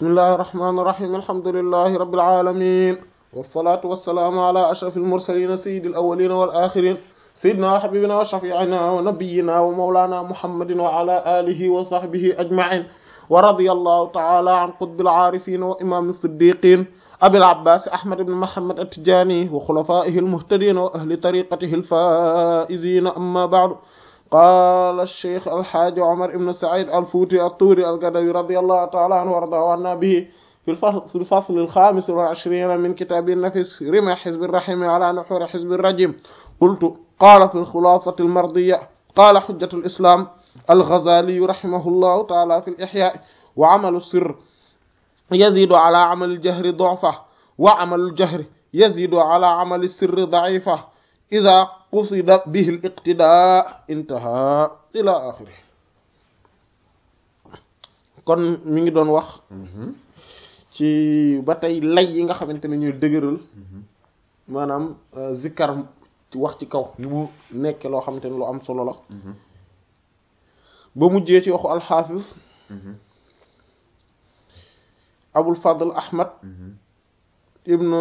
bismillahi irrahmani irrahim alhamdulilahi rabbil alamin wassalatu wassalaamu ala ashraf almursalin sayidi alawalina wal axirin sayidina wa habibina wa shafiina wa nabiyina wa mawlana muhammadin wa ala alihi wa sahbihi ajmain wa radiya allahu taala an qutbil aarifin wa imam siddiqin abil abbas ahmad ibn muhammad at-tijani wa khulafaihi almuhtadin wa ahli tariqatihi alfaizin amma ba'du قال الشيخ الحاج عمر بن سعيد الفوتي الطوري القدوي رضي الله تعالى عنه وارضاه عنا به في الفصل, في الفصل الخامس والعشرين من كتاب النفس رمى حزب الرحم على نحور حزب الرجيم قلت قال في الخلاصة المرضية قال حجة الإسلام الغزالي رحمه الله تعالى في الإحياء وعمل السر يزيد على عمل الجهر ضعفه وعمل الجهر يزيد على عمل السر ضعيفه إذا قصد به الاقتداء انتهى إلى آخره kon mi ngi doon wax ci ba tey lay yi nga xamante ne ñuy dëgëral maanaam zikkar wax ci kaw ni mu nekk loo xamante ne lu am solo la ba mujjee ci waxu alxaafis abul fadl ahmad ibnu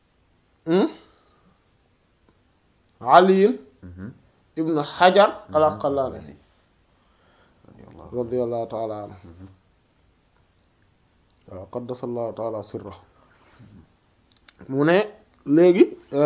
aliyin ibnu xajar al asqalaani radiallahu taala anhu waaw qaddasallahu taala sirra mu ne léegi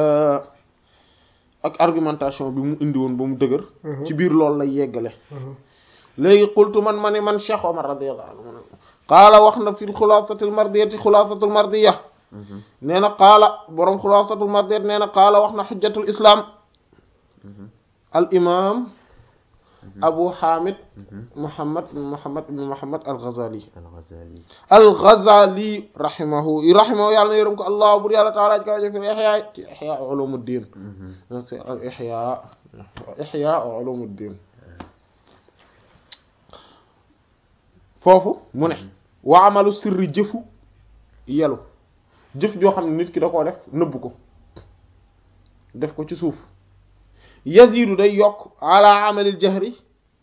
ak argumentation bi mu indi woon ba mu dëgër ci biir loolu lay yeggale léegi qultu man ma ni man Cheikh Omar radiallahu anhu mu ne qaala wax na fi xulaasatil mardiyati xulaasatul mardiya nee na qaala boroom xulaasatul mardiyat nee na qaala wax na xujjatul islam al imam abu hamid muhammad muhammad ibn muhammad al ghazali al ghazali rahimahu rahimahu yàlla na yërëm ko allah bur yàlla taala ji kaw jëf ihya ci ihya ulumuddin al ihya ihya ulumuddin foofu mu ne wa amalu sirri jëfu yelu jëf joo xam ne nit ki da koo def nëbb ko def ko ci suuf yazidu day yokk ala amalil jahri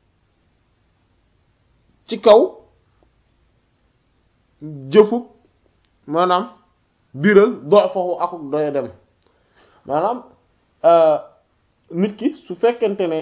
ci kaw jëfu maanaam biral doo faxu akuk doya dem maanaam nit ki su fekkente ne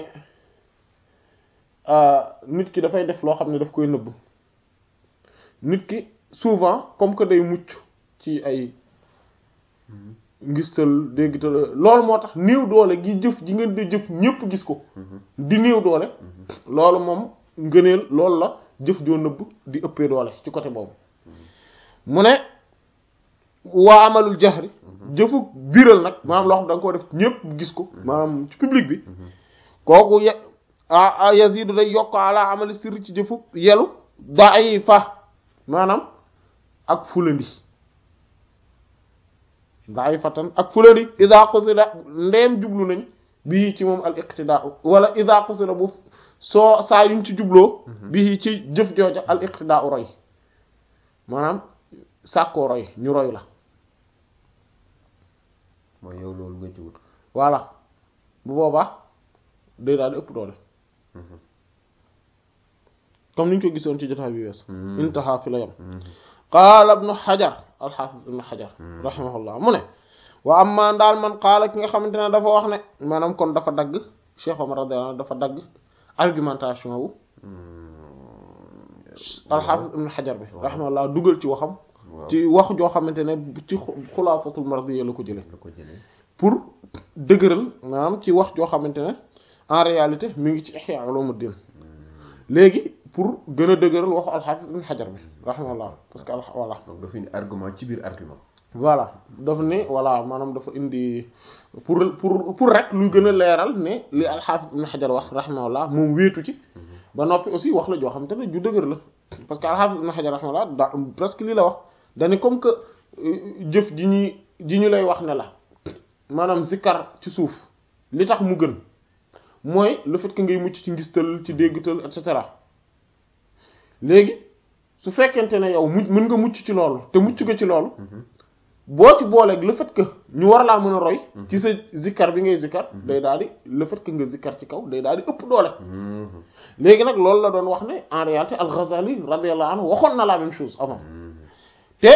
nit ki dafay def loo xam ne daf koy nëbb nit ki souvent comme que day mucc ci ay ngistal déggtal loolu moo tax néew doole gi jëf ji ngeen di jëf ñépp gis ko di néew doole loolu moom ngëneel loolu la jëf joo nëbb di ëppee doole ci côté boobu mu ne waa amalul jahri jëfu biral nag maanaam loo xam da nga ko def ñépp gis ko maanaam ci public bi kooku ye a yazidu day yokk ala amali sirri ci jëfu yelu daay fa maanaam ak fulandi daifatan ak fulandi ida qusida ndeem jublu nañ bii ci moom al iqtidaa wala ida qusida bu soo saa yuñ ci jubloo bii ci jëf jooja al iqtidaa roy maanaam sàkkoo roy ñu roy la mooy yow loolu nga ci wut voilà bu boobaa day daal di ëpp doole comme niñ ko gisoon ci jotaay bi wees intaha fi la yam qaala ibnu xajar alxaafis ibnu xajar rahimahullah mu ne wa amma daal man qaala ki nga xamante ne dafa wax ne maanaam kon dafa dagg Cheikh Omar radiyallahu anhu dafa dagg argumentation wu alxaafis ibnu xajar bi rahimahullah dugal ci waxam ci wax joo xamante ne ci xulaasatul mardiya la ko jële pour dëgëral maanaam ci wax joo xamante ne en réalité mi ngi ci Ihya Ulumuddin léegi pour gën a dëgëral waxu alxaafis ibn xajar bi rahimahullah parce que voilà donc dafa indi argument ci biir argument voilà daf ne voilà maanaam dafa indi pour pour pour rek luy gën a leeral ne li alxaafis ibn xajar wax rahimahullah moom wéetu ci ba noppi aussi wax la joo xamante ne ju dëgër la parce que alxaafis ibn xajar rahimahullah da presque lii la wax dani comme que jëf ji ñuy ji ñu lay wax ne la maanaam zikkar ci suuf li tax mu gën mooy le fait que ngay mucc ci ngistal ci déggtal et cetera léegi su fekkente ne yow mu mën nga mucc ci loolu te mucc nga ci loolu boo ci booleeg le fait que ñu war laa mën a roy ci sa zikkar bi ngay zikkar day daal di le fait que nga zikkar ci kaw day daal di ëpp doole léegi nag loolu la doon wax ne en réalité al-Ghazali radiyallahu anhu waxoon na la même chose avant te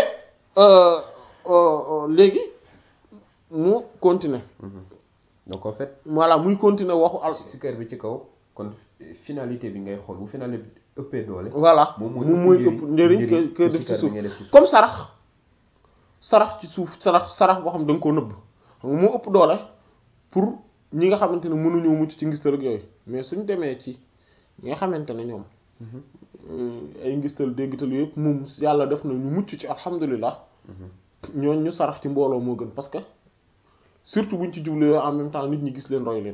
léegi mu continuer donc en fait voilà muy continuer waxu al sikar bi ci kaw kon finalité bi ngay xool bu finalité bi ëppee doole voilà moom moom mooy ëpp njëriñ que que def ci suuf comme sarax sarax ci suuf sarax sarax boo xam da nga koo nëbb xam nga moo ëpp doole pour ñi nga xamante ne mënuñoo mucc ci ngistal ak yooyu mais suñ demee ci ñi nga xamante ne ñoom ay ngistal déggtal yëpp moom yàlla def na ñu mucc ci alhamdulilah ñooñ ñu sarax ci mbooloo moo gën parce que surtout buñ ci jublu en même temps nit ñi gis leen roy leen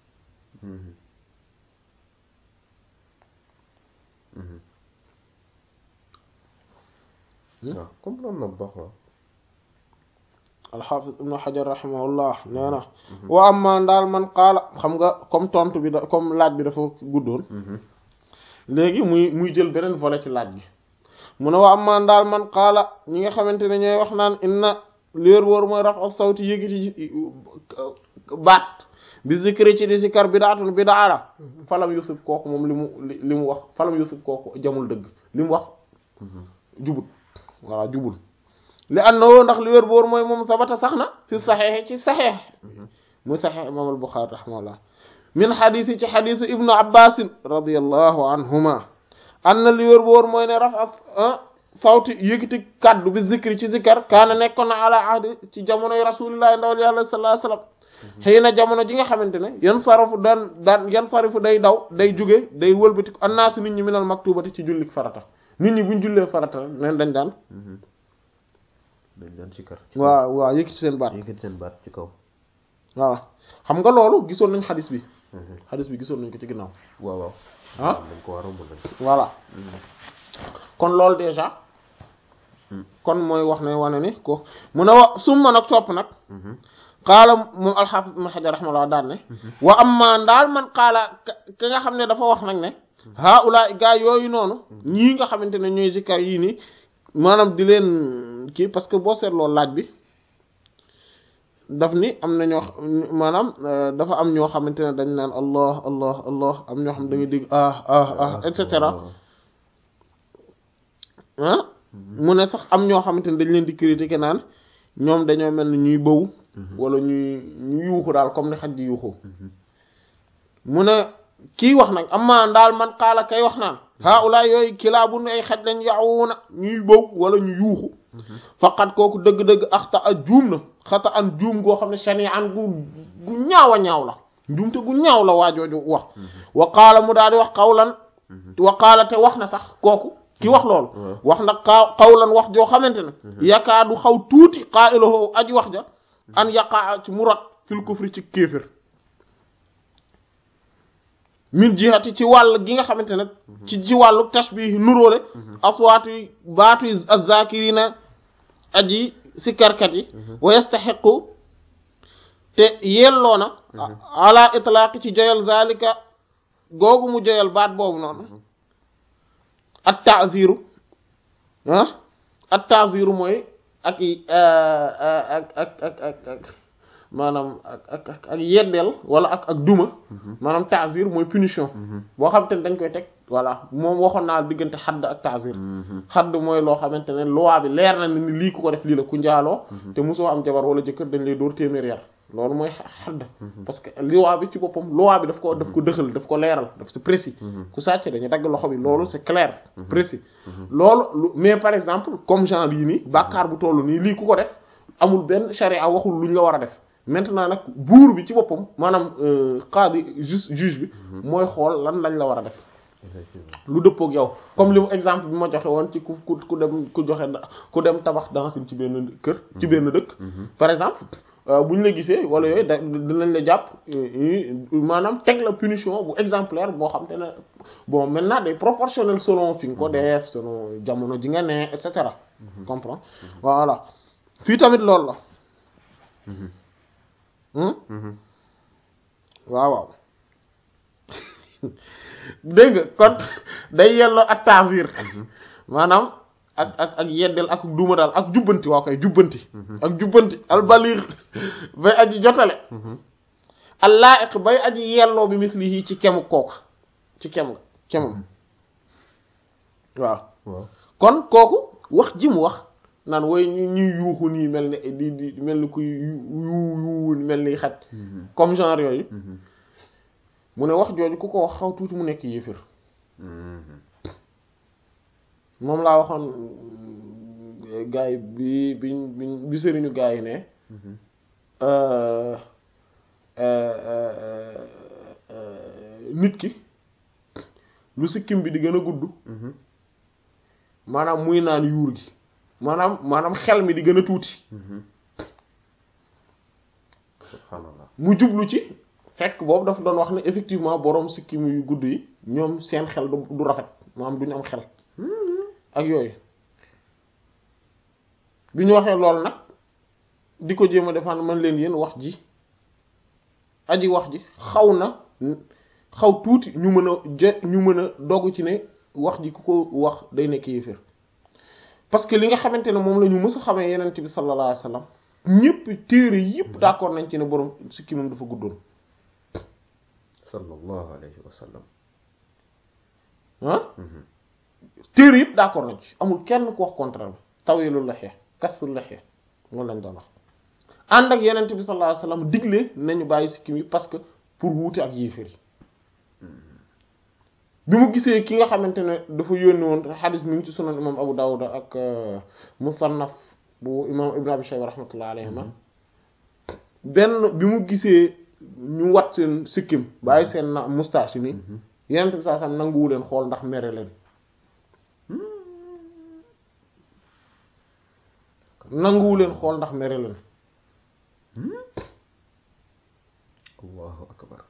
waaw comprendre na bu baax waaw alxaafis ibnu xajar rahimahullah nee na wa amma daal man qaala xam nga comme tontu bi da comme laaj bi dafa guddoon léegi muy muy jël beneen volet ci laaj bi mu ne wa amma daal man qaala ñi nga xamante ne ñooy wax naan inna léer wóor mooy raf al sawti yëgiti baat bi zikri ci di zikar bidaatun bidaa la falam yusuf kooku moom li mu li mu wax falam yusuf kooku jamul dëgg li mu wax jubut voilà jubul li annahu ndax li wér boor mooy moom sabata sax na fi saxeexe ci saxeex muy saxeex imam al Buxaari rahimahullah min xadiisi ci xadiisu ibnu abbasin radiallahu anhuma anna li wér boor mooy ne raf a sawti yëkkati kaddu bi zikri ci zikar kaana nekkoon na ala ahdi ci jamonoy rasulillahi ndawal yàlla sallallahu alayhi wasallam xëy na jamono ji nga xamante ne yan sarafu daan daan yan sarifu day daw day jóge day wëlbati annaasu nit ñi minal maktubati ci jullik farata nit ñi buñ jullee farata neen dañ daan dañ daan sikar waaw waaw yëkkati seen baat yëkkati seen baat ci kaw waaw xam nga loolu gisoon nañ xadis bi xadis bi gisoon nañ ko ci ginnaaw waaw waaw ah dañ ko war a mën voilà kon loolu déjà kon mooy wax ne wane ni ko mu ne wa summa nag topp nag xaala moom alxaafis ibn xajar raximahullah daan ne wa amma ndaal man xaala ka nga xam ne dafa wax nag ne haula gaa yooyu noonu ñii nga xamante ne ñooy zikkar yii nii maanaam di leen kii parce que boo seetloo laaj bi daf ni am na ñoo maanaam dafa am ñoo xamante ne dañ naan allah allah allah am ñoo xam da nga dégg ah ah ah et cetera ah mu ne sax am ñoo xamante ne dañ leen di critiquer naan ñoom dañoo mel ni ñuy bëw wala ñuy ñu yuuxu daal comme ni xaj di yuuxu mu ne kii wax nag amma ndaal man xaala kay wax naan haula yooyu kilaabun ay xaj lañ yaxuuna ñuy bëw wala ñu yuuxu faqat kooku dëgg-dëgg axta a juum na xata an juum goo xam ne shani an gu gu ñaaw a ñaaw la njuumte gu ñaaw la waajooju wax wa qaala mu daal di wax xawlan wa qaala te wax na sax kooku ki wax loolu wax na xaw xawlan wax joo xamante ne yakaadu xaw tuuti qaa'iluhu aji wax ja an yaqaa ci mu rot fil kufri ci kéefër min jihati ci wàll gi nga xamante ne ci ci wàllu tashbih nuróole aswaatu baatu az-zakirina aji sikkarkat yi wa yastaxiqu te yelloo na ala itlaaqi ci joyal zalika googu mu joyal baat boobu noonu at ta'ziru ah at ta'ziru mooy ak ak ak ak ak ak maanaam ak ak ak ak yeddeel wala ak ak duma maanaam ta'zir mooy punition boo xamante ne dañ koy teg voilà moom waxoon naa diggante xadd ak ta'zir xadd mooy loo xamante ne loi bi leer na ni lii ku ko def lii la ku njaaloo te mosoo am jabar wala jëkkër dañ lay dóor téeméer yar loolu mooy xadd parce que loi bi ci boppam loi bi daf ko daf ko dëxal daf ko leeral daf c'est précis ku sàcc dañu dagg loxo bi loolu c'est clair précis loolu mais par exemple comme genre yii nii bàkkaar bu toll nii lii ku ko def amul benn charia waxul luñ la war a def maintenant nag buur bi ci boppam maanaam qaadi juste juge bi mooy xool lan lañ la war a def lu dëppook yow comme li mu exemple bi ma joxe woon ci ku ku ku dem ku joxe ku dem tabax dansin ci benn kër ci benn dëkk par exemple bu ñu la gisee wala yooyu da dinañ la jàpp maanaam teg la punition bu exemplaire boo xam te ne bon maintenant day proportionnel selon fi nga ko def selon jamono ji nga ne et cetera comprends voilà fii tamit loolu la waaw waaw dégg nga kon day yelloo ak taasir maanaam ak ak ak yeddeel ak duuma daal ak jubbanti waaw koy jubbanti ak jubbanti albalir bay aji jotale allaiq bay aji yelloo bi mislihi ci kemu kooku ci kem nga kemam waaw kon kooku wax ji mu wax naan way ñu ñuy yuuxu nii mel ni di di mel ni kuy yu yu mel ni xaj comme genre yooyu mu ne wax jooju ku ko wax xaw tuuti mu nekk yéefir moom laa waxoon gaay bi bi bi bi sëriñu gaay yi ne nit ki lu sikkim bi di gën a gudd maanaam muy naan yuur gi maanaam maanaam xel mi di gën a tuuti subhanallah mu jublu ci fekk boobu dafa doon wax ne effectivement boroom sikkim yu gudd yi ñoom seen xel du du rafet maanaam duñu am xel ak yooyu bi ñu waxee loolu nag di ko jéem a defaan man leen yéen wax ji aji wax ji xaw na xaw tuuti ñu mën a je ñu mën a dogg ci ne wax ji ku ko wax day nekk yéeféer parce que li nga xamante ne moom la ñu mës a xamee yenent bi sallallahu alayhi wasallam ñëpp téere yëpp d'accord nañ ci ne borom sikki moom dafa guddoon sallallahu alayhi wa sallam ah téere yëpp d'accord nañ ci amul kenn ku wax contraire bi tawilul lihya kasrul lihya loolu lañ doon wax ànd ak yenent bi sallallahu alayhi wasallam digle nañu bàyyi sikkim yi parce que pour wuute ak yéeféer yi bi mu gisee ki nga xamante ne dafa yónni woon xadis mi ngi ci sunan imam Abu Dawud ak musannaf bu imam Ibn Abi Shayba rahmatullah alayhima benn bi mu gisee ñu wat seen sikkim bàyyi seen na moustache yi nii yenent bi saa sam nanguwu leen xool ndax mere leen nanguwu leen xool ndax mere leen allahu akbar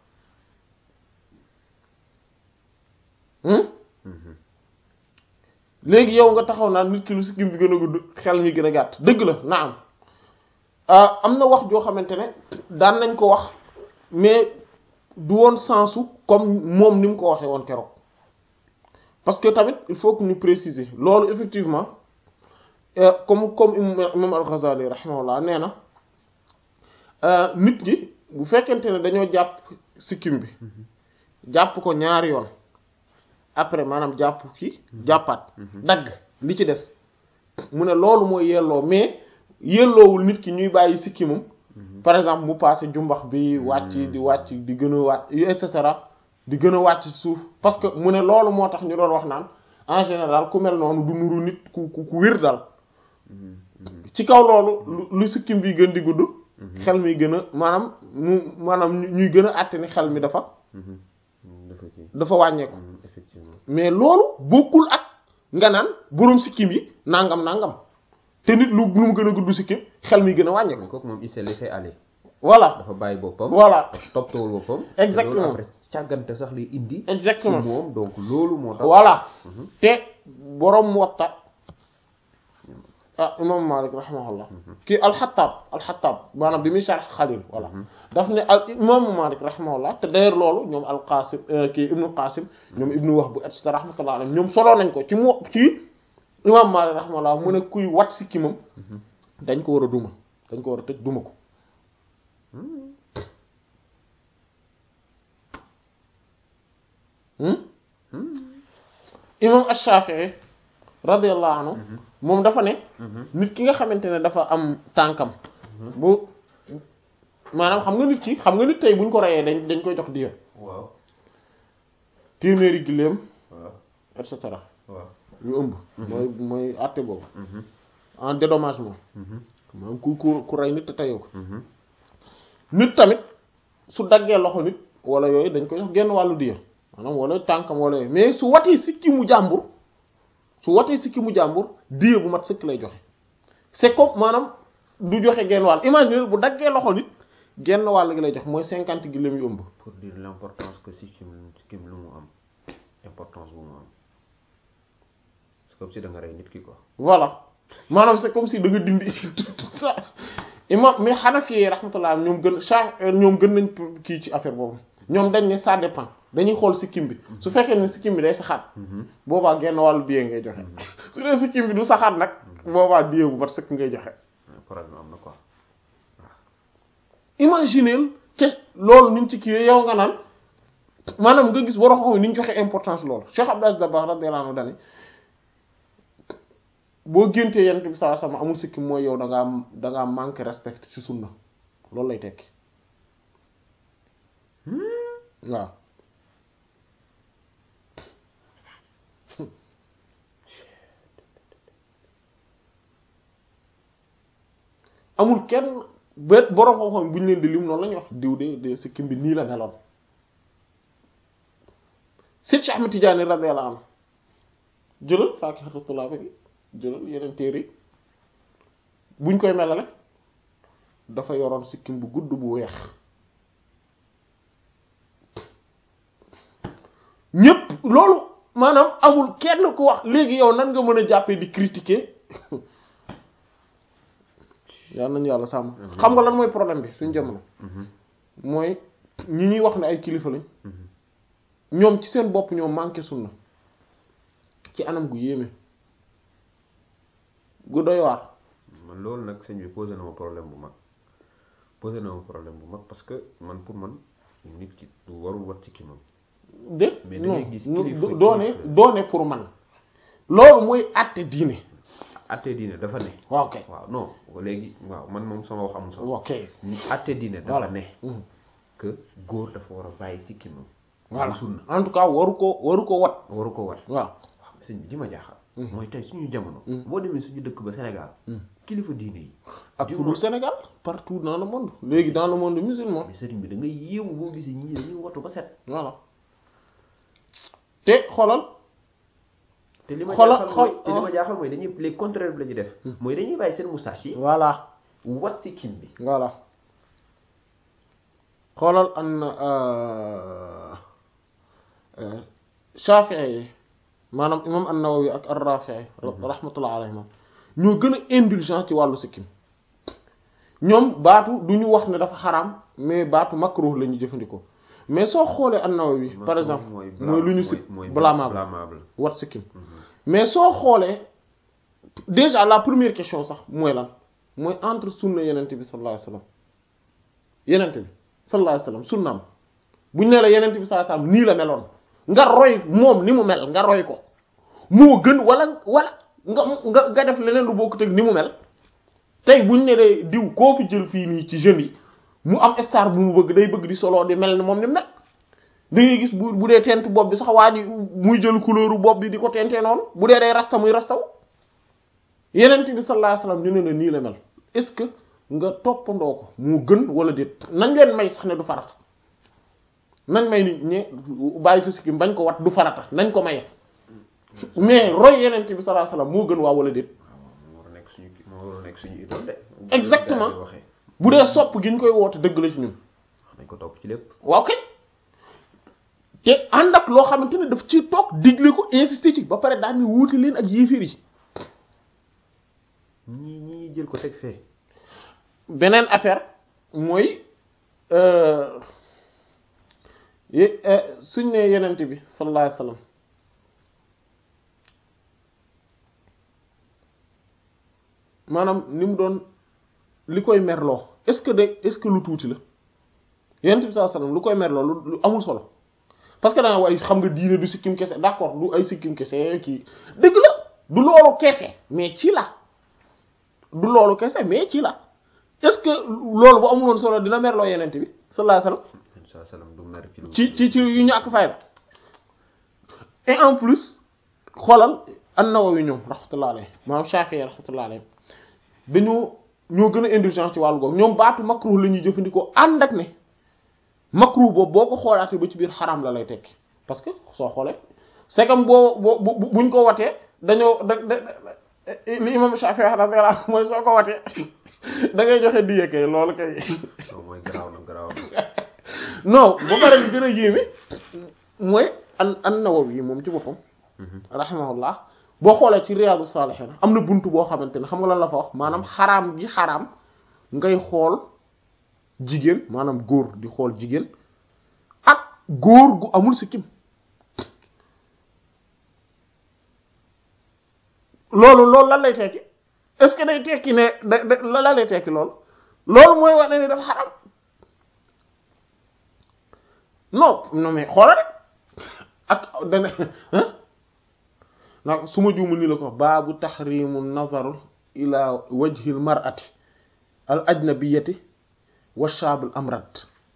léegi yow nga taxaw naan nit ki lu sikkim bi gën a gudd xel mi gën a gàtt dëgg la na am am na wax joo xamante ne daan nañ ko wax mais du woon sensu comme moom ni mu ko waxee woon keroog parce que tamit il faut que ñu préciser loolu effectivement comme comme imam al-Ghazali rahimahullah nee na nit ki bu fekkente ne dañoo jàpp sikkim bi jàpp ko ñaari yoon après maanaam jàpp ki jàppaat dagg li ci des mu ne loolu mooy yelloo mais yelloowul nit ki ñuy bàyyi sikkimam par exemple mu passé jumbax bi wàcc di wàcc di gën a wàcc et cetera di gën a wàcc suuf parce que mu ne loolu moo tax ñu doon wax naan en général ku mel noonu du nuru nit ku ku ku wér dal ci kaw loolu lu sikkim bi gën di gudd xel mi gën a maanaam mu maanaam ñuy gën a àtte ni xel mi dafa dafa wàññeeku effectivement mais loolu bokkul ak nga naan boroom sikkim yi nangam nangam te nit lu lu mu gën a gudd sikkim xel mi gën a wàññeeku kooku moom il s'est laissé aller voilà dafa bàyyi boppam voilà toppatawul boppam Exactement. te loolu après càggante sax lay indi ci exactement moom donc loolu moo tax voilà te boroom Muwatta ah imam Malik rahimahullah kii alxataab alxataab maanaam bi muy sharh Xalil voilà daf ne al imam Malik rahimahullah te d'ailleurs loolu ñoom alqasim kii ibnu qasim ñoom ibnu Wahb et cetera rahmatullah alayhim ñoom soloo nañ ko ci mu ci imam Malik rahimahullah mu ne kuy wat sikki moom dañ ko war a duma dañ ko war a tëj duma ko imam Ash-Shafi'i radiyallahu anhu moom dafa ne nit ki nga xamante ne dafa am tànkam bu maanaam xam nga nit ki xam nga nit tey buñ ko reyee dañ dañ koy jox diya waaw téeméeri giléem waaw et cetera waaw yu ëmb mooy mooy àtte boobu en dédommagement maanaam ku ku ku rey nit te teyoo ko nit tamit su daggee loxo nit wala yooyu dañ koy jox genn wàllu diya maanaam wala tànkam wala yooyu mais su watee sikki mu jàmbur su watee sikki mu jàmbur diya bu mat sëkk lay joxe c'est comme maanaam du joxe genn wàll imagine bu daggee loxo nit genn wàll gi lay jox mooy cinquante giléem yu ëmb pour dire l'importance que sikkim sikkim lu mu am importance bu mu am c'est comme si da nga rey nit ki quoi voilà maanaam c'est comme si da nga dindi tout ça imam mais Hanafi yi rahmatullah ñoom gën cha ñoom gën nañ kii ci affaire boobu ñoom dañ ne ça dépend dañuy xool sikkim bi su fekkee ne sikkim bi day saxaat boobaa genn wàllu diye ngay joxe su dee sikkim bi du saxaat nag boobaa diye bu mat sëkk ngay joxe problème am na quoi imagineel ke loolu niñ ci kii yow nga naan maanaam nga gis borom xam ni ñu joxe importance loolu Cheikh Abdou Aziz Dabakh radiyallahu anhu dani boo géntee yent bi saa sama amul sikkim mooy yow da ngaa da ngaa manqué respect ci sunna loolu lay tekki waaw amul kenn ba borom xam-xam bu ñu leen di lim noonu la ñuy wax diw de de sikkim bi nii la meloon Seydi Cheikh Ahmed Tidiane radiyallahu anhu jëlal Faakihatu Tulaab bi jëlal yeneen téere yi buñ koy melale dafa yoroon sikkim bu gudd bu weex ñépp loolu maanaam amul kenn ku wax léegi yow nan nga mën a jàppee di critiquer yal nañu yàlla sàmm xam nga lan mooy problème bi suñ jamono mooy ñi ñuy wax ne ay kilifa lañ ñoom ci seen bopp ñoo manqué sunna ci anam gu yéeme gu doy waar man loolu nag sëñ bi posé na ma problème bu mag posé na ma problème bu mag parce que man pour man nit ki du warul wat ci ki moom de Mais da non ngay gis non, kilifa- do- doone kilifa. doone pour man loolu mooy àtte diine atte diine dafa ne waaw kay waaw non léegi waaw man moom sama wax amul solo waaw kay ni atte diine dafa voilà ne Mhm. que góor dafa war a bàyyi sikki moom voilà sunna en tout cas waru ko waru ko wat waru ko wat waaw waaw sëñ bi li ma jaaxal Mhm. mooy tey suñu jamono Mhm. boo demee suñu dëkk ba Sénégal Mhm. kilifa diine yi ak di fu dul wax- Sénégal partout dans le monde léegi dans le monde musulman mais sëriñ bi da ngay yéemu boo gisee ñii dañuy watu ba set voilà te xoolal te li ma Xoolal- jaaxal xool- mooy te li ma jaaxal mooy dañuy les contraire bi la ñuy def mooy dañuy bàyyi seen moustache yi voilà wat si kim bi voilà xoolal an Shafi'i yi maanaam imam an-Nawawi ak ar-Rafi'i rahmatullah alayhim ñoo gën a indulgent ci wàllu sikkim ñoom baatu du ñu wax ne dafa xaraam mais baatu makruh la ñuy jëfandikoo mais soo xoolee an-Nawawi par exemple mooy lu ñu si blâmable blâmable wat sikkim mais soo xoolee déjà la première question sax mooy lan mooy entre sunna yenente bi sallallahu alayhi wasallam yenente bi sallallahu alayhi wasallam sunnaam buñ ne la yenente bi sallallahu alayhi wasallam nii la meloon nga roy moom ni mu mel nga roy ko moo gën wala wala nga nga nga def leneen lu bokkut ak ni mu mel tey buñ ne lee diw koo fi jël fii nii ci jeunes yi mu am star bu mu bëgg day bëgg di solo di mel ni moom ni mu mel da ngay gis bu bu dee tent bopp bi sax waa ji muy jël couleur bopp bi di ko tentee noonu bu dee day rasta muy rastaw yenent bi sallallahu alayhi wasallam ñu ne la nii la mel est-ce que nga toppandoo ko moo gën wala déet nañ leen may sax ne du farata nañ may nit ñe bàyyi sa sikkim bañ ko wat du farata nañ ko maye mais roy yenent bi sallallahu alayhi wasallam moo gën waa wala déet moo war a nekk suñu moo war a nekk suñu idole de Exactement. bu ñu waxee bu dee sopp gi ñu koy woote dëgg la ci ñun nañ ko topp ci lépp waaw kay te ànd ak loo xamante ne daf ci toog digle ko insister ci ba pare daal ni wuute leen ak yéeféer yi ñii ñii jël ko teg fee beneen affaire mooy euh, ye- euh, suñ ne yenent bi sallallahu alayhi wasallam maanaam ni mu doon li koy merloo est-ce que de est-ce que lu tuuti la yenent bi sallallahu alayhi wasallam lu koy merloo lu lu amul solo parce que da nga waaye xam nga diine du sikkim kese d'accord du ay sikkim kese kii dëgg la du loolu kese mais ci la du loolu kese mais ci la est-ce que loolu bu amuloon solo dina merloo yenent bi sallallahu alayhi wasallam sa salam du mer ci lu ci ci ci yu ñàkk fayda et en plus xoolal an-Nawawi ñoom rahmatullah alayhi maanaam Shafi'i rahmatullah alayhi dañoo ñoo gën a indulgent ci wàllu googu ñoom baatu makruh la ñuy jëfandikoo ànd ak ne makruh boobu boo ko xoolaatee ba ci biir xaram la lay tekki parce que soo xoolee c'est comme boo boo bu buñ ko watee dañoo da da li imam Shafi'i rahmatullah alayhi mooy soo ko watee da ngay joxe diye kay loolu kay non mooy garaaw na garaaw na non ba pare li gën a yéeme mooy an an Nawawi moom ci boppam rahimahullah boo xoolee ci Riyadu Salihin am na buntu boo xamante ne xam nga lan la fa wax maanaam xaraam gi xaraam ngay xool jigéen maanaam góor di xool jigéen ak góor gu amul sikkim loolu loolu lan lay tekki est-ce que day tekki ne da da lan lay tekki loolu loolu mooy wane ni dafa xaraam non non mais xoolal rek ak dana nag su ma juumul ni la ko wax baabu taxrimu nazaru ila wajhil mar'ati al ajnabiyati wa shaabul amrad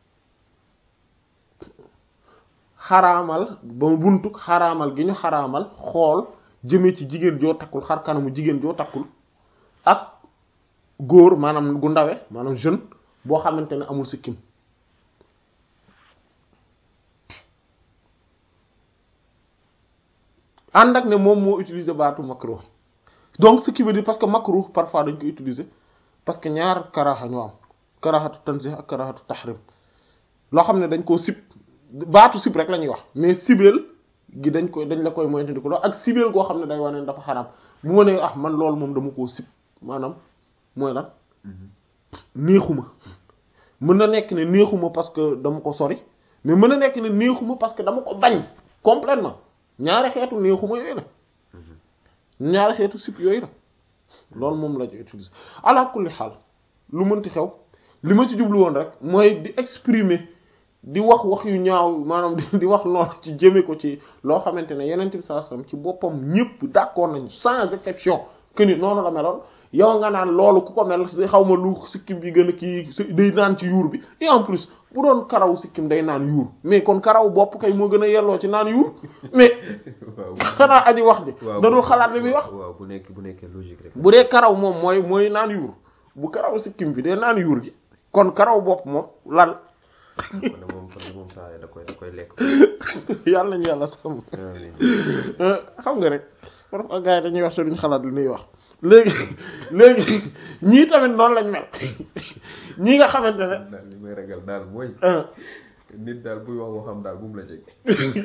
xaraamal ba buntuk xaraamal gi ñu xaraamal xool jëmee ci jigéen joo takkul xar kanamu jigéen joo takkul ak góor maanaam gu ndawe maanaam jeune boo xamante ne amul sikkim ànd ak ne moom moo utiliser baatu makruh donc ce qui veut dire parce que makruh parfois dañ ko utiliser parce que ñaar karaxa ñoo am karaxatu tanzih ak karaxatu tahrim loo xam ne dañ koo sib baatu sib rek la ñuy wax mais sibeel gi dañ koy dañ la koy moytandiku loolu ak sibeel goo xam ne day wane ne dafa xaraam bu ma nee ah man loolu moom dama koo sib maanaam mooy lan neexuma mën na nekk ne neexuma parce que dama ko sori mais mën na nekk ne neexuma parce que dama ko bañ complètement ñaari xeetu neexuma yooyu la ñaari xeetu sip yooyu la loolu moom la ñu utiliser ala kulli xaal lu mënti xew li ma ci jublu woon rek mooy di exprimer di wax wax yu ñaaw maanaam di wax noonu ci jëme ko ci loo xamante ne yeneen bi sallallahu alayhi wasallam ci boppam ñëpp d'accord nañu sans exception que ni noonu la meloon yow nga naan loolu ku ko mel xaw ma lu sikkim bi gën a kii day naan ci yuur bi et en plus bu doon karaw sikkim day naan yuur mais kon karaw bopp kay moo gën a yelloo ci naan yuur mais xanaa aji wax ji dadul xalaat li muy wax waaw bu nekk bu nekkee logique rek bu dee karaw moom mooy mooy naan yuur bu karaw sikkim bi day naan yuur gi kon karaw bopp moom lan kon de moom kon de moom saa da koy da koy lekk yàlla nañu yàlla sàmm xam nga rek parfois gars yi dañuy wax te duñ xalaat li ñuy wax léegi léegi ñii tamit noonu lañ mel ñii nga xamante ne daal li may ragal daal mooy nit daal buy wax waxam daal bu mu la jege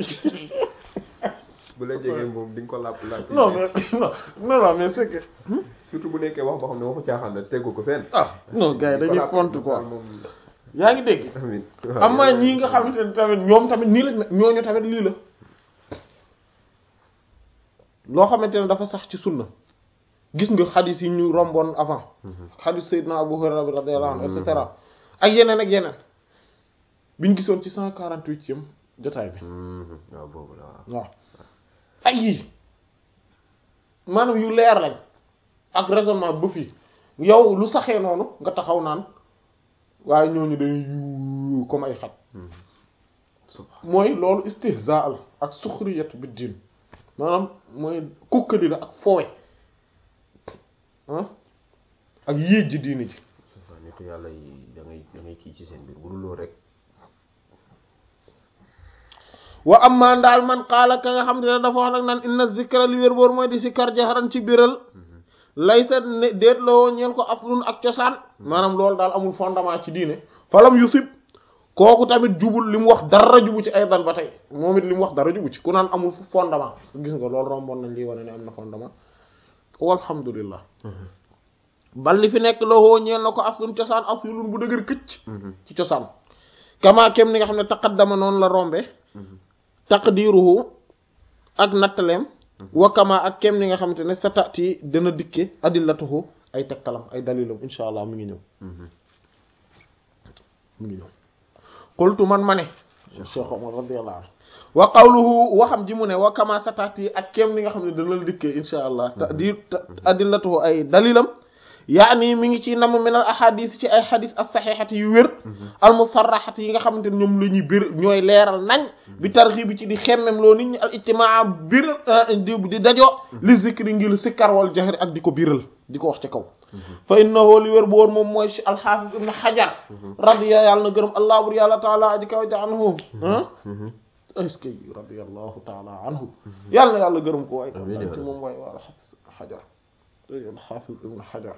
bu la jegee moom di nga ko làpp làpp non mais non non non mais c'est que surtout bu nekkee wax boo xam ne waxu caaxaan la tegu ko fenn ah non gars yi dañuy font quoi moom yaa ngi dégg amiin amaa ñii nga xamante ne tamit ñoom tamit nii lañ mel ñooñu tamit lii la loo xamante ne dafa sax ci sunna gis nga xadis yi ñu romboon avant xadis Seydina Abu Hurayra bi radiyallahu anhu et cetera ak yeneen ak yeneen biñ gisoon ci cent quarante-huitième jotaay bi waaw boobu la waaw waaw ay yii maanaam yu leer lañ ak raisonnement ba fii yow lu saxee noonu nga taxaw naan waaye ñooñu dañuy yu comme ay xaj mooy loolu istihzaa la ak suxriyatu bi diin maanaam mooy kukkali la ak foowe ah ak yéej ji diini ji subhanallah nitu yàlla yi da ngay da ngay kii ci seen biir bu dul loolu rek wa amma ndaal man qaala ka nga xam ne dafa wax nag naan inna zikra li wér boor mooy di si kar jaxaran ci biral laysa ne déet la woo ñeel ko aslun ak cosaan maanaam loolu daal amul fondement ci diine falam yusib kooku tamit jubul li mu wax dara jubu ci ay dan ba tey moom it li mu wax dara jubu ci ku naan amul fondement gis nga loolu romboon nañ lii wane ne am na fondement walhamdulillah bal li fi nekk la woo ñeel na ko aslun cosaan aslun bu dëgër këcc ci cosaan kama kem ni nga xam ne taqaddama noonu la rombe taqdiruhu ak nattaleem wa kama ak kem ni nga xamante ne sa tati dana dikke adillatuhu ay tegtalam ay dalilam insha allah mi ngi ñëw mi ngi ñëw qultu man ma ne Cheikh Omar radiyallahu anhu wa qawluhu waxam ji mu ne wa kama sa tati ak kem ni nga xam ne dana la dikkee insha allah tadi adillatuhu ay dalilam yaani mi ngi ci nam minal ahadis ci ay xadis as saxiixati yu wér al musarraxati yi nga xamante ne ñoom la ñuy bir ñooy leeral nañ bi tarxi bi ci di xemmem loo nit ñi al ijtimaa bir di di dajoo li zikri ngir sikkar wal jahri ak di ko biral di ko wax ci kaw fa innahu li wér bu woon moom mooy alxaafis ibn xajar radiya yàlla na gërëm allah bur yàlla taala aji kaw ja anhu est-ce que radiyallahu taala anhu yàlla na yàlla gërëm ko waay ci moom waay waa alxaafis xajar alxaafis ibn xajar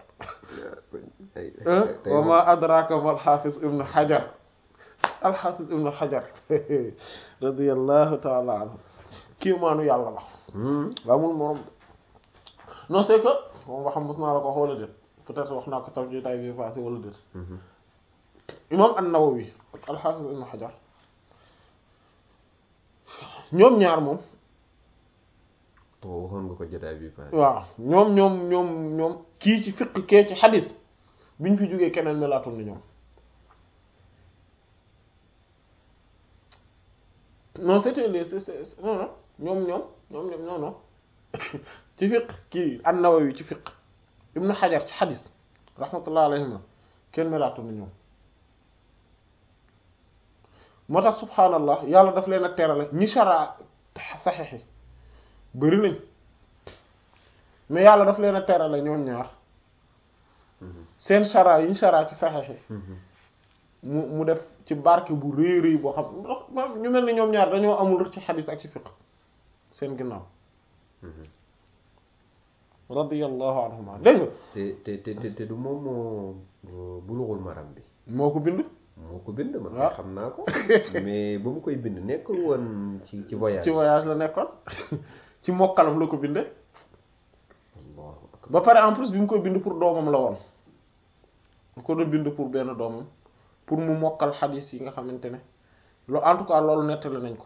wa ma adraka ma alxaafis ibn xajar alxaafis ibn xajar radiyallahu taala anhu kii maanu yàlla la amul morom non c'est que moom waxam mos naa la ko wax wala déet peut-être wax naa ko tam ci tay bi passé wala déet imam an-Nawawi ak alxaafis ibn xajar ñoom ñaar moom waxoon nga ko jotaay bi passé waaw ñoom ñoom ñoom ñoom kii ci fiq kee ci xadis biñ fi jógee keneen melaatul ni ñoom non c'était les c'est non non ñoom ñoom ñoom ñoom non non ci fiq kii an-Nawawi ci fiq ibnu Hajar ci xadis rahmatullah alayhima kenn melaatu na ñoom moo tax subhaanallah yàlla daf leen a terale ñi shara saxiix yi bëri nañ mais yàlla daf leen a terale ñoom ñaar seen shara yi ñu shara ci saxiix yi mu mu def ci barke bu rëy rëy boo xam ñu mel ni ñoom ñaar dañoo amul ci xadis ak ci fiq seen ginnaaw radiyallahu anhuma dégg nga te te te te du moom moo bulughul maram bi moo ko bind moo ko bind man waaw xam naa ko mais ba mu koy bind nekkul woon ci ci voyage ci voyage la nekkoon ci mokkalam la ko binde allahu akbar ba pare en plus bi mu koy bind pour doomam la woon da ko doon bind pour benn doomam pour mu mokkal xadis yi nga xamante ne lo en tout cas loolu nettali nañ ko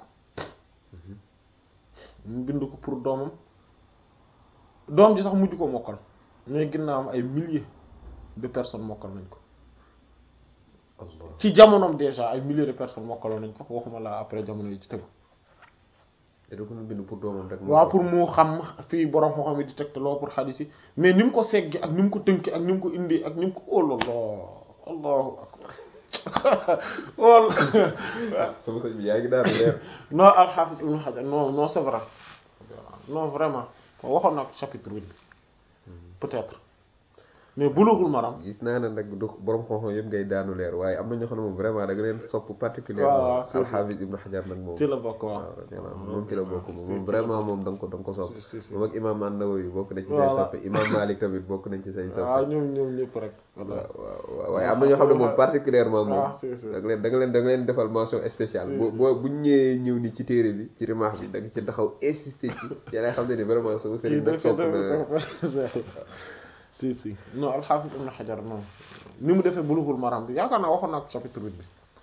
mu bind ko pour doomam doom ji sax mujj ko mokkal mais ginnaawam ay milliers de personnes mokkal nañ ko allah ci jamonoom déjà ay milliers de personnes mokkaloon nañ ko waxuma la après jamono yi ci tegu te da ko doon bind pour doomam rek waaw pour mu xam fii borom moo xam ne di tegtaloo pour xadis yi mais ni mu ko seggi ak ni mu ko tënki ak ni mu ko indi ak ni mu ko óolallah allahu akbar wol sama sëñ bi yaa ngi daal leer non alxaafis ibnu xajar non non c'est vrai non vraiment waxoon naa ko chapitre bi peut-être mais bulughul maram gis naa ne nag du borom xam-xam yëpp ngay daanu leer waaye am na ñoo xam ne moom vraiment da nga leen sopp waaw particulièrement c'est alxaafis ibnu xajar nag moom ci la bokk waaw waaw radiyallahu anhu moom ci la bokk moom moom vraiment moom da nga ko da nga ko sopp si si si moom ak imam an-Nawawi bokk nañ ci say Voilà. soppe imam Malik tamit bokk nañ ci say soppe waaw ñoom ñoom ñëpp rek waaw voilà waaw waaw waaye am na ñoo xam ne moom particulièrement moom ah si si da nga leen da nga leen da nga leen defal mention spéciale Si, boo si. boo bu ñu ñëwee ñëw ni ci téere bi ci rimaax bi da nga ci taxaw insister ci ci lay xam ne ni vraiment sama kii sëriñ nag dëgg sopp na dëgg si si non alxaafis ibnu xajar non ni mu defee bulughul maram bi yaakaar naa waxoon naa ko chapitre huit bi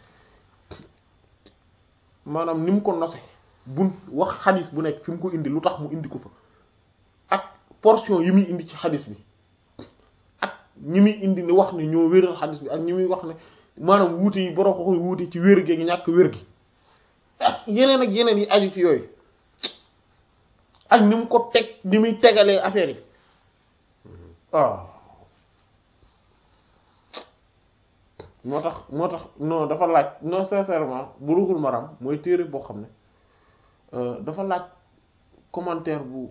maanaam ni mu ko nose bu wax xadis bu nekk fi mu ko indi lu tax mu indi ko fa ak portion yi muy indi ci xadis bi ak ñi muy indi ni wax ne ñoo wéral xadis bi ak ñi muy wax ne maanaam wuute yi borom ko wuute ci wér gi ñàkk wér gi ak yeneen ak yeneen yi aju ci yooyu ak ni mu ko teg ni muy tegalee affaire yi waaw moo tax moo tax non dafa laaj non sincèrement Bulughul Maram mooy téere boo xam ne euh, dafa laaj commentaire bu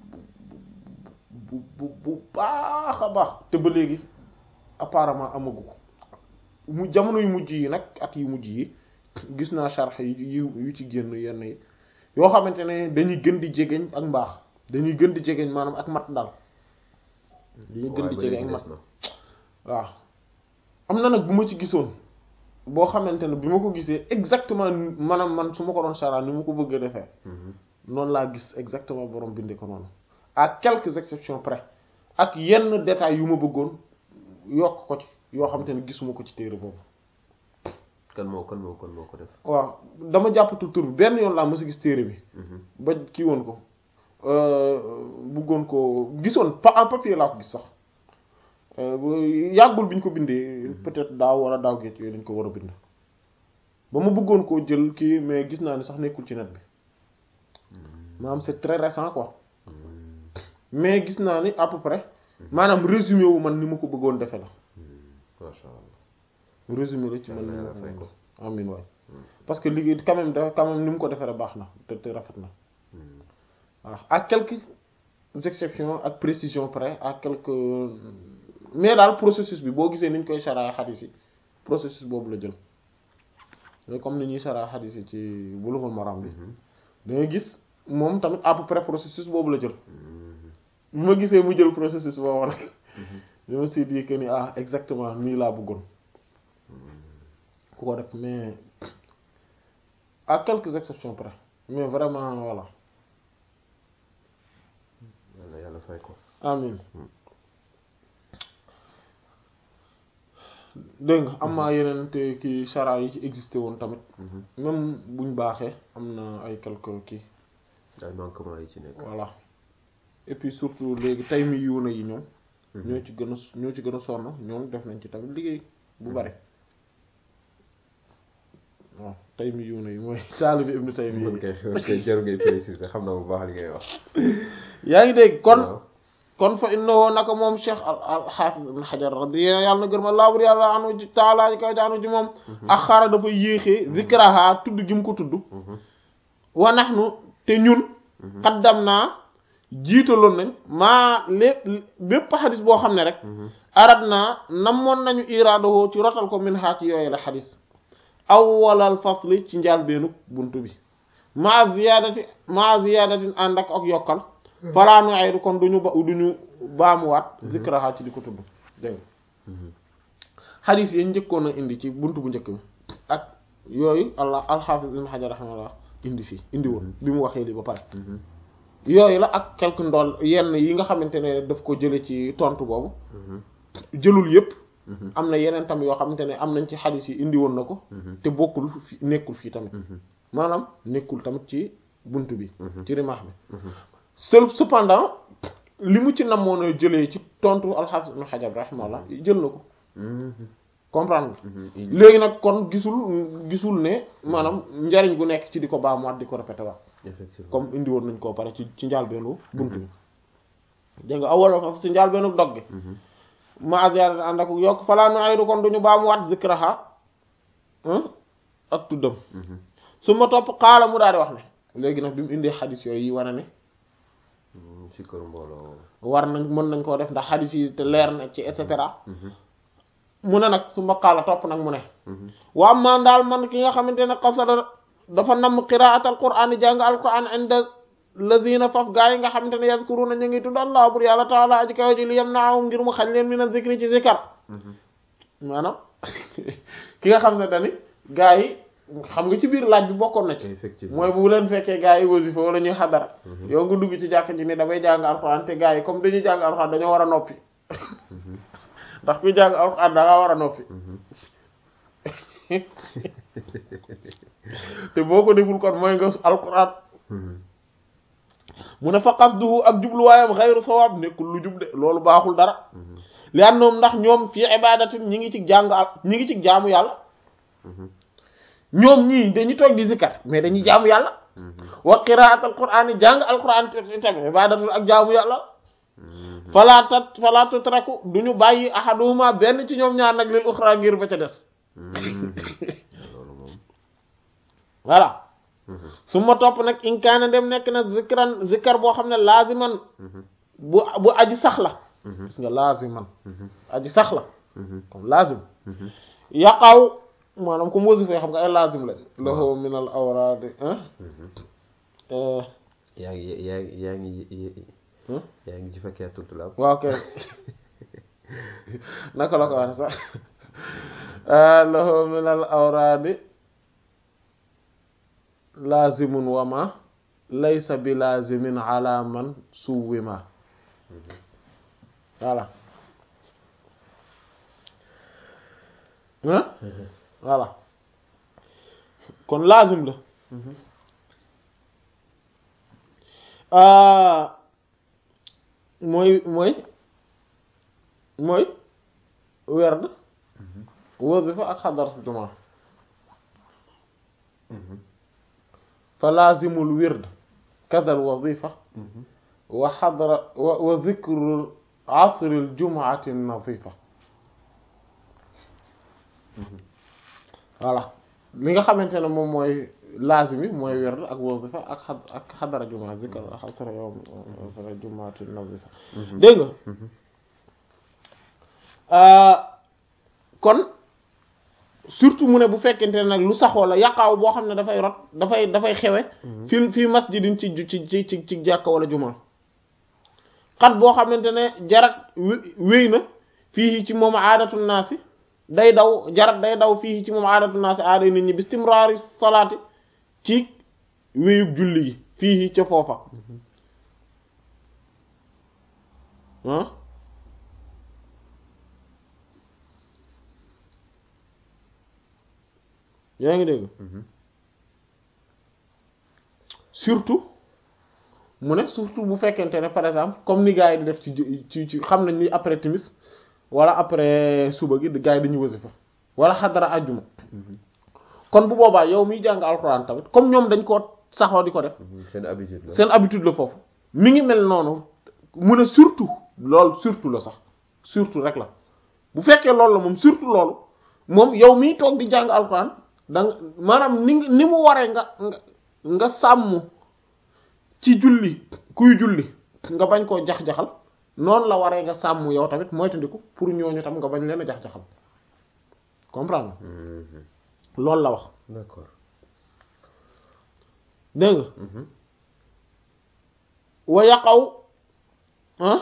bu bu bu baax a baax te ba léegi apparemment amagu ko mu jamono yu mujj yi nag at yu mujj yi gis naa sharh yu yu yu ci génn yenn yi yoo xamante ne dañuy gën di jegeñ ak mbaax dañuy gën di jegeñ maanaam ak mat daal dañuy gën di jegeñ ak mat waaw am na nag bu ma ci gisoon boo xamante ne bi ma ko gisee exactement maanaam man su ma ko doon sharh ni ma ko bëgg a defee noonu laa gis exactement borom bindee ko noonu à quelques exceptions près ak yenn détails yu ma bëggoon yokk ko ci yoo xamante ne gisuma ko ci téere boobu kan moo kan moo kan moo ko def waaw dama jàppatu tur bi benn yoon laa mës a gis téere bi ba kii woon ko bëggoon ko gisoon pa en papier laa ko gis sax yàggul bi ñu ko bindee peut-être daaw wala daaw géej yooyu dañ ko war a bind ba ma bëggoon koo jël kii mais gis naa ni sax nekkul ci net bi maanaam c'est très récent quoi mais gis naa ni à peu près maanaam résumé wu man ni ma ko bëggoon defe la masha Allah résumé la ci man Yàlla ni ma yàlla ko fay bëggoon ko. amin waay parce que liggéey quand même da quand même ni mu ko defee baax na te te rafet na waaw ak quelques exceptions ak précisions près ak quelques mais daal processus bi boo gisee ni ñu koy saraa xadis yi processus boobu la jël mais comme ni ñuy saraa xadis yi ci Bulughul Maram bi da ngay gis moom tamit à peu près processus boobu la jël bi ma gisee mu jël processus boobu nag je me suis dit que ni ah exactement nii laa bëggoon ku ko def mais à quelques exceptions près mais vraiment voilà yàlla yàlla fay ko amin dégg nga am naa yeneen te kii chara yi ci existé woon tamit même buñ baaxee am na ay quelques kii ay manquement yi ci nekk voilà et puis surtout léegi tay mi yuuna yi ñoom ñoo ci gën a ñoo ci gën a sonn ñoom def nañ ci tamit liggéey bu bari waaw Taymiyuuna yi mooy taalibi ibnu Taymiya man kay kay jarul ngay préciser xam na bu baax li ngay wax. yaa ngi dégg kon waaw. kon fa innahu naka moom cheikh al al xaafis ibn xajar radiya yàlla na gërëm allah bur yàlla anu ji taala ji kaw jaanu ji moom ak xara dafa yéexee zikraha tudd gi mu ko tudd Mhm. wa nahnu te ñun xaddam naa jiitaloon nañ maa lépp bépp xadis boo xam ne rek Mhm. arad naa namoon nañu iraadoo ci rotal ko min xaa ci yooyu la xadis awwalal fasli ci njaal beenu buntu bi maa ziyaadati maa ziyaadatin ànd ak ak yokkal falaanu aydu kon duñu ba duñu baamuwaat zikraha ci di ko tudd dégg nga Mhm. xadis yi njëkkoon a indi ci buntu bu njëkk bi ak yooyu allah alxaafis ibn xajar raximahullah indi fii indi woon bi mu waxee li ba pare Mhm. yooyu la ak quelque ndool yenn yi nga xamante ne daf ko jële ci tontu boobu Mhm. jëlul yépp Mhm. am na yeneen tam yoo xamante ne am nañ ci xadis yi indi woon na ko Mhm. te bokkul fi nekkul fii tamit Mhm. maanaam nekkul tamit ci bunt bi Mhm. ci rimaax bi Mhm. seul cependant li mu ci namoon a jëlee ci tontu alxaafis ibn xajar rahimahullah jël na ko Mhm. comprendre nga Mhm. léegi nag kon gisul gisul ne maanaam njariñ gu nekk ci di ko baamuwaat di ko répété waat effectivement comme indi woon nañ koo pare ci ci njaalbeenu bunt bi dégg nga awala fas ci njaalbeenu dog gi Mhm. ma ziyaada ànd ak yokk falaa nu aydu kon duñu baamuwaat zikraha ak tuddam Mhm. su ma topp xaala mu daal di wax ne léegi nag bi mu indee xadis yooyu yi wane ne Mhm. si kër mbooloo. war nañ mën nañ koo def ndax xadis yi te leer na ci et cetera Mhm. mu ne nag su ma xaala topp nag mu ne Mhm. waa man daal man ki nga xamante ne qasada dafa namm qiraat al quran yi jàng al quran inda lazina faf gaa yi nga xamante ne yazkuruna ñu ngi tudd allah bur yàlla taala aji kaw ji li yam naawum ngir mu xañ leen min a zikri ci zikar Mhm. maanaam ki nga xam ne dani gaa yi xam nga ci biir laaj bi bokkoon na ci effectivement mooy bu leen fekkee gaa yi wasifa wala ñuy xadara Mhm. yow nga dugg ci jàkk ji ni damay jàng alxuraan te gaa yi comme dañuy jàng alxuraan dañoo war a noppi Mhm. ndax kuy jàng alxuraan da nga war a noppi Mhm. te boo ko deful kon mooy nga alxuraan Mhm. mu ne fa qasduhu ak jubluwaayam xayru sawaab nekkul lu jub de loolu baaxul dara Mhm. li annoom ndax ñoom fii ibadatin ñi ngi ci jàng al ñi ngi ci jaamu yàlla Mhm. ñoom ñii dañuy toog di zikkar mais dañuy jaamu yàlla Mhm. wa qiraat al quraan yi jàng al quraan tamit ibadatul ak jaamu yàlla Mhm. falaa tat falaa tutraku du ñu bàyyi ahaduhuma benn ci ñoom ñaar nag lil uxra ngir ba ca des Mhm. loolu moom. voilà Mhm. su ma topp nag in kaana dem nekk na zikran zikkar boo xam ne laaziman Mhm. bu bu aji sax la Mhm. gis nga laaziman Mhm. aji sax la Mhm. comme laazim Mhm. yaqaw maanaam comme wasifa xam nga ay laazim lañ lahu min al awraadi ah Mhm. yaa ngi yaa ngi yaa ngi Hmm? yaa ngi ci fekkee tultulaab. waaw kay naka la ko wax sax lahu min al awraadi laazimun wa ma laysa bi laazimin ala man suwima voilà hein voilà kon laazim la ah mooy mooy mooy werd wasifa ak xadar juma fa laazimul wird kadal wazifa wa xadra wa wa zikru asril jumaati nazifa voilà li nga xamante ne moom mooy laazim yi mooy werd ak wazifa ak xad ak xadara juma zikr asra yawm asra jumaati nazifa dégg nga kon surtout mu ne bu fekkente ne nag lu saxoo la yàqaaw boo xam ne dafay rot dafay dafay xewe fi fii masjidin ci ci ci ci ci jàkka wala juma xat boo xamante ne jarat wéy na fii ci moom aadatu naasi day daw jarat day daw fii ci moom aadatu naasi aaday nit ñi bistimraari salaati ci wéyug julli gi fii ca foofa ah yaa ngi dégg surtout mu ne surtout bu fekkente ne par exemple comme ni gars yi di def ci ci ci xam nañ ni après timis wala après suba gi gars yi dañuy wasifa wala xadara àjjuma kon bu boobaa yow miy jàng alxuraan tamit comme ñoom dañ koo saxoo di ko def seen habitude la seen habitude la foofu mi ngi mel noonu mu ne surtout loolu surtout la sax surtout rek la bu fekkee loolu la moom surtout loolu moom yow miy toog di jàng alxuraan da nga maanaam ni ni mu waree nga nga nga sàmm ci julli kuy julli nga bañ koo jax-jaxal noonu la waree nga sàmm yow tamit moytandiku pour ñooñu tam nga bañ leen a jax-jaxal comprendre Mhm. loolu la wax d'accord dégg nga Mhm. wa yaqaw ah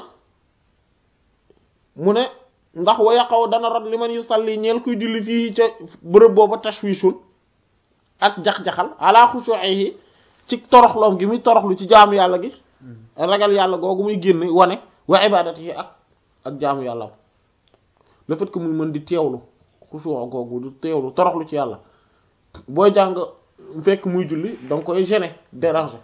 mu ne ndax wa yaqaw dana rot li man yu salli ñeel kuy julli fii ca bërëb booba tashwishun ak jax-jaxal ala khushu'ihi ci toroxloom gi muy toroxlu ci jaamu yàlla gi ragal yàlla googu muy génn wane wa ibadatihi ak ak jaamu yàlla le fait que muy mën di teewlu xushu' googu di teewlu toroxlu ci yàlla booy jàng fekk muy julli da nga koy gêner déranger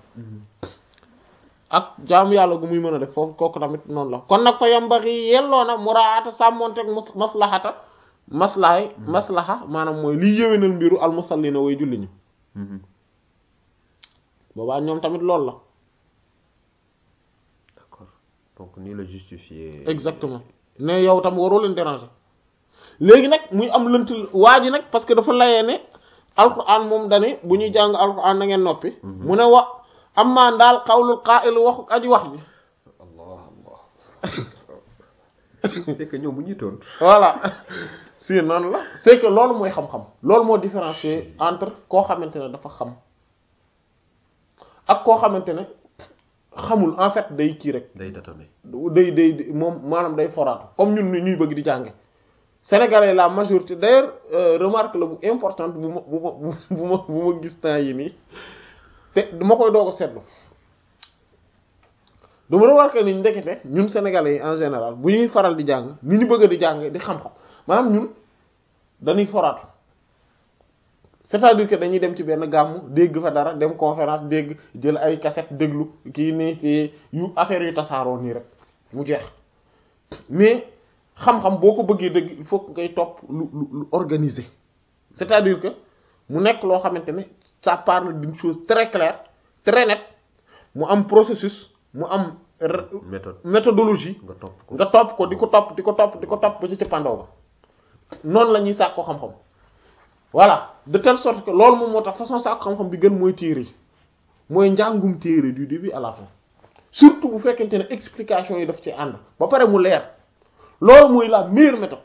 ak jaamu yàlla gu muy mën a def foofu kooku tamit noonu la kon nag fa yambaxi yelloo na muraata sàmmonteeg mus maslahata maslahay maslaha maanaam mooy liy yéwénal mbiru al musallina way julli ñu Mhm. boobaa ñoom tamit loolu la d'accord donc nii la justifier exactement ne yow tam waroo leen déranger léegi nag muy am lënt waa ji nag parce que dafa layee ne alquran moom dane bu ñuy jàng alquran na ngeen noppi mu ne wa amma daal xawlul qaa'il waxu aji wax bi Allah Allah c'est que ñoom bu ñuy tontu voilà si noonu la c'est que loolu mooy xam-xam loolu moo différencier entre koo xamante ne dafa xam ak koo xamante ne xamul en fait day kii rek day tâtonner day day day- moom maanaam day foraatu comme ñun ni ñuy bëgg di jànge sénégalais la majorité d'ailleurs euh, remarque la bu importante bu ma bu ma bu ma bu ma gis temps yi nii te dama koy doog a seetlu dama remarque ni ndekete ñun sénégalais yi en général bu ñuy faral di jàng ni ñu bëgg di jàng di xam-xam maanaam ñun dañuy foraatu c'est-à-dire que dañuy dem ci benn gàmmu dégg fa dara dem conférence dégg jël ay cassette déglu kii nii kii yu affaire yu tasaaroo nii rek mu jeex mais xam-xam boo ko bëggee dëgg il faut que ngay topp lu lu lu organisé c'est-à-dire que mu nekk loo xamante ne ça parle d'une chose très claire très nette mu am processus mu am r- méthode méthodologie nga topp ko nga topp ko di ko topp di ko topp di ko topp ba ci cëppandaw ba noonu la ñuy sàkko xam-xam voilà de telle sorte que loolu moom moo tax façon sàkko xam-xam bi gën mooy téere yi mooy njàngum téere du début à la fin surtout bu fekkente ne explication yi daf ci ànd ba pare mu leer loolu mooy la meilleure méthode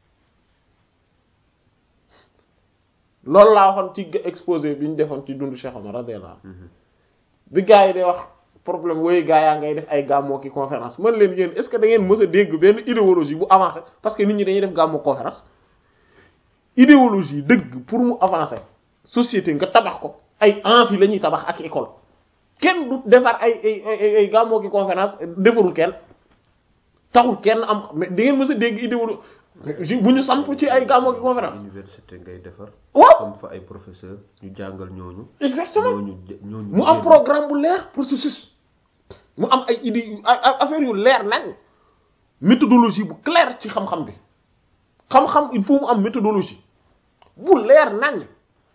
loolu laa waxoon ci exposé bi ñu defoon ci dundu Cheikh Omar radiyallahu anhu Mhm. bi gars yi day wax problème wooyu gars yaa ngay def ay gàmmoo ki conférence man leen yéen est-ce que da ngeen mës a dégg benn idéologie bu avancé parce que nit ñi dañuy def gàmmoo conférence idéologie dëgg pour mu avancer société nga tabax ko ay amphi la ñuy tabax ak école kenn du defar ay ay ay ay gàmmoo ki conférence defarul kenn taxul kenn am mais da ngeen mës a dégg idéologie bu ñu samp ci ay gàmmoo ki conférence université ngay defar waaw am fa ay professeur ñu jàngal ñooñu exactement ñooñu jë- ñooñu mu am génn. programme bu leer processus mu am ay idées yu ay ay affaires yu leer nañ méthodologie bu claire ci xam-xam bi xam-xam il faut mu am méthodologie bu leer nañ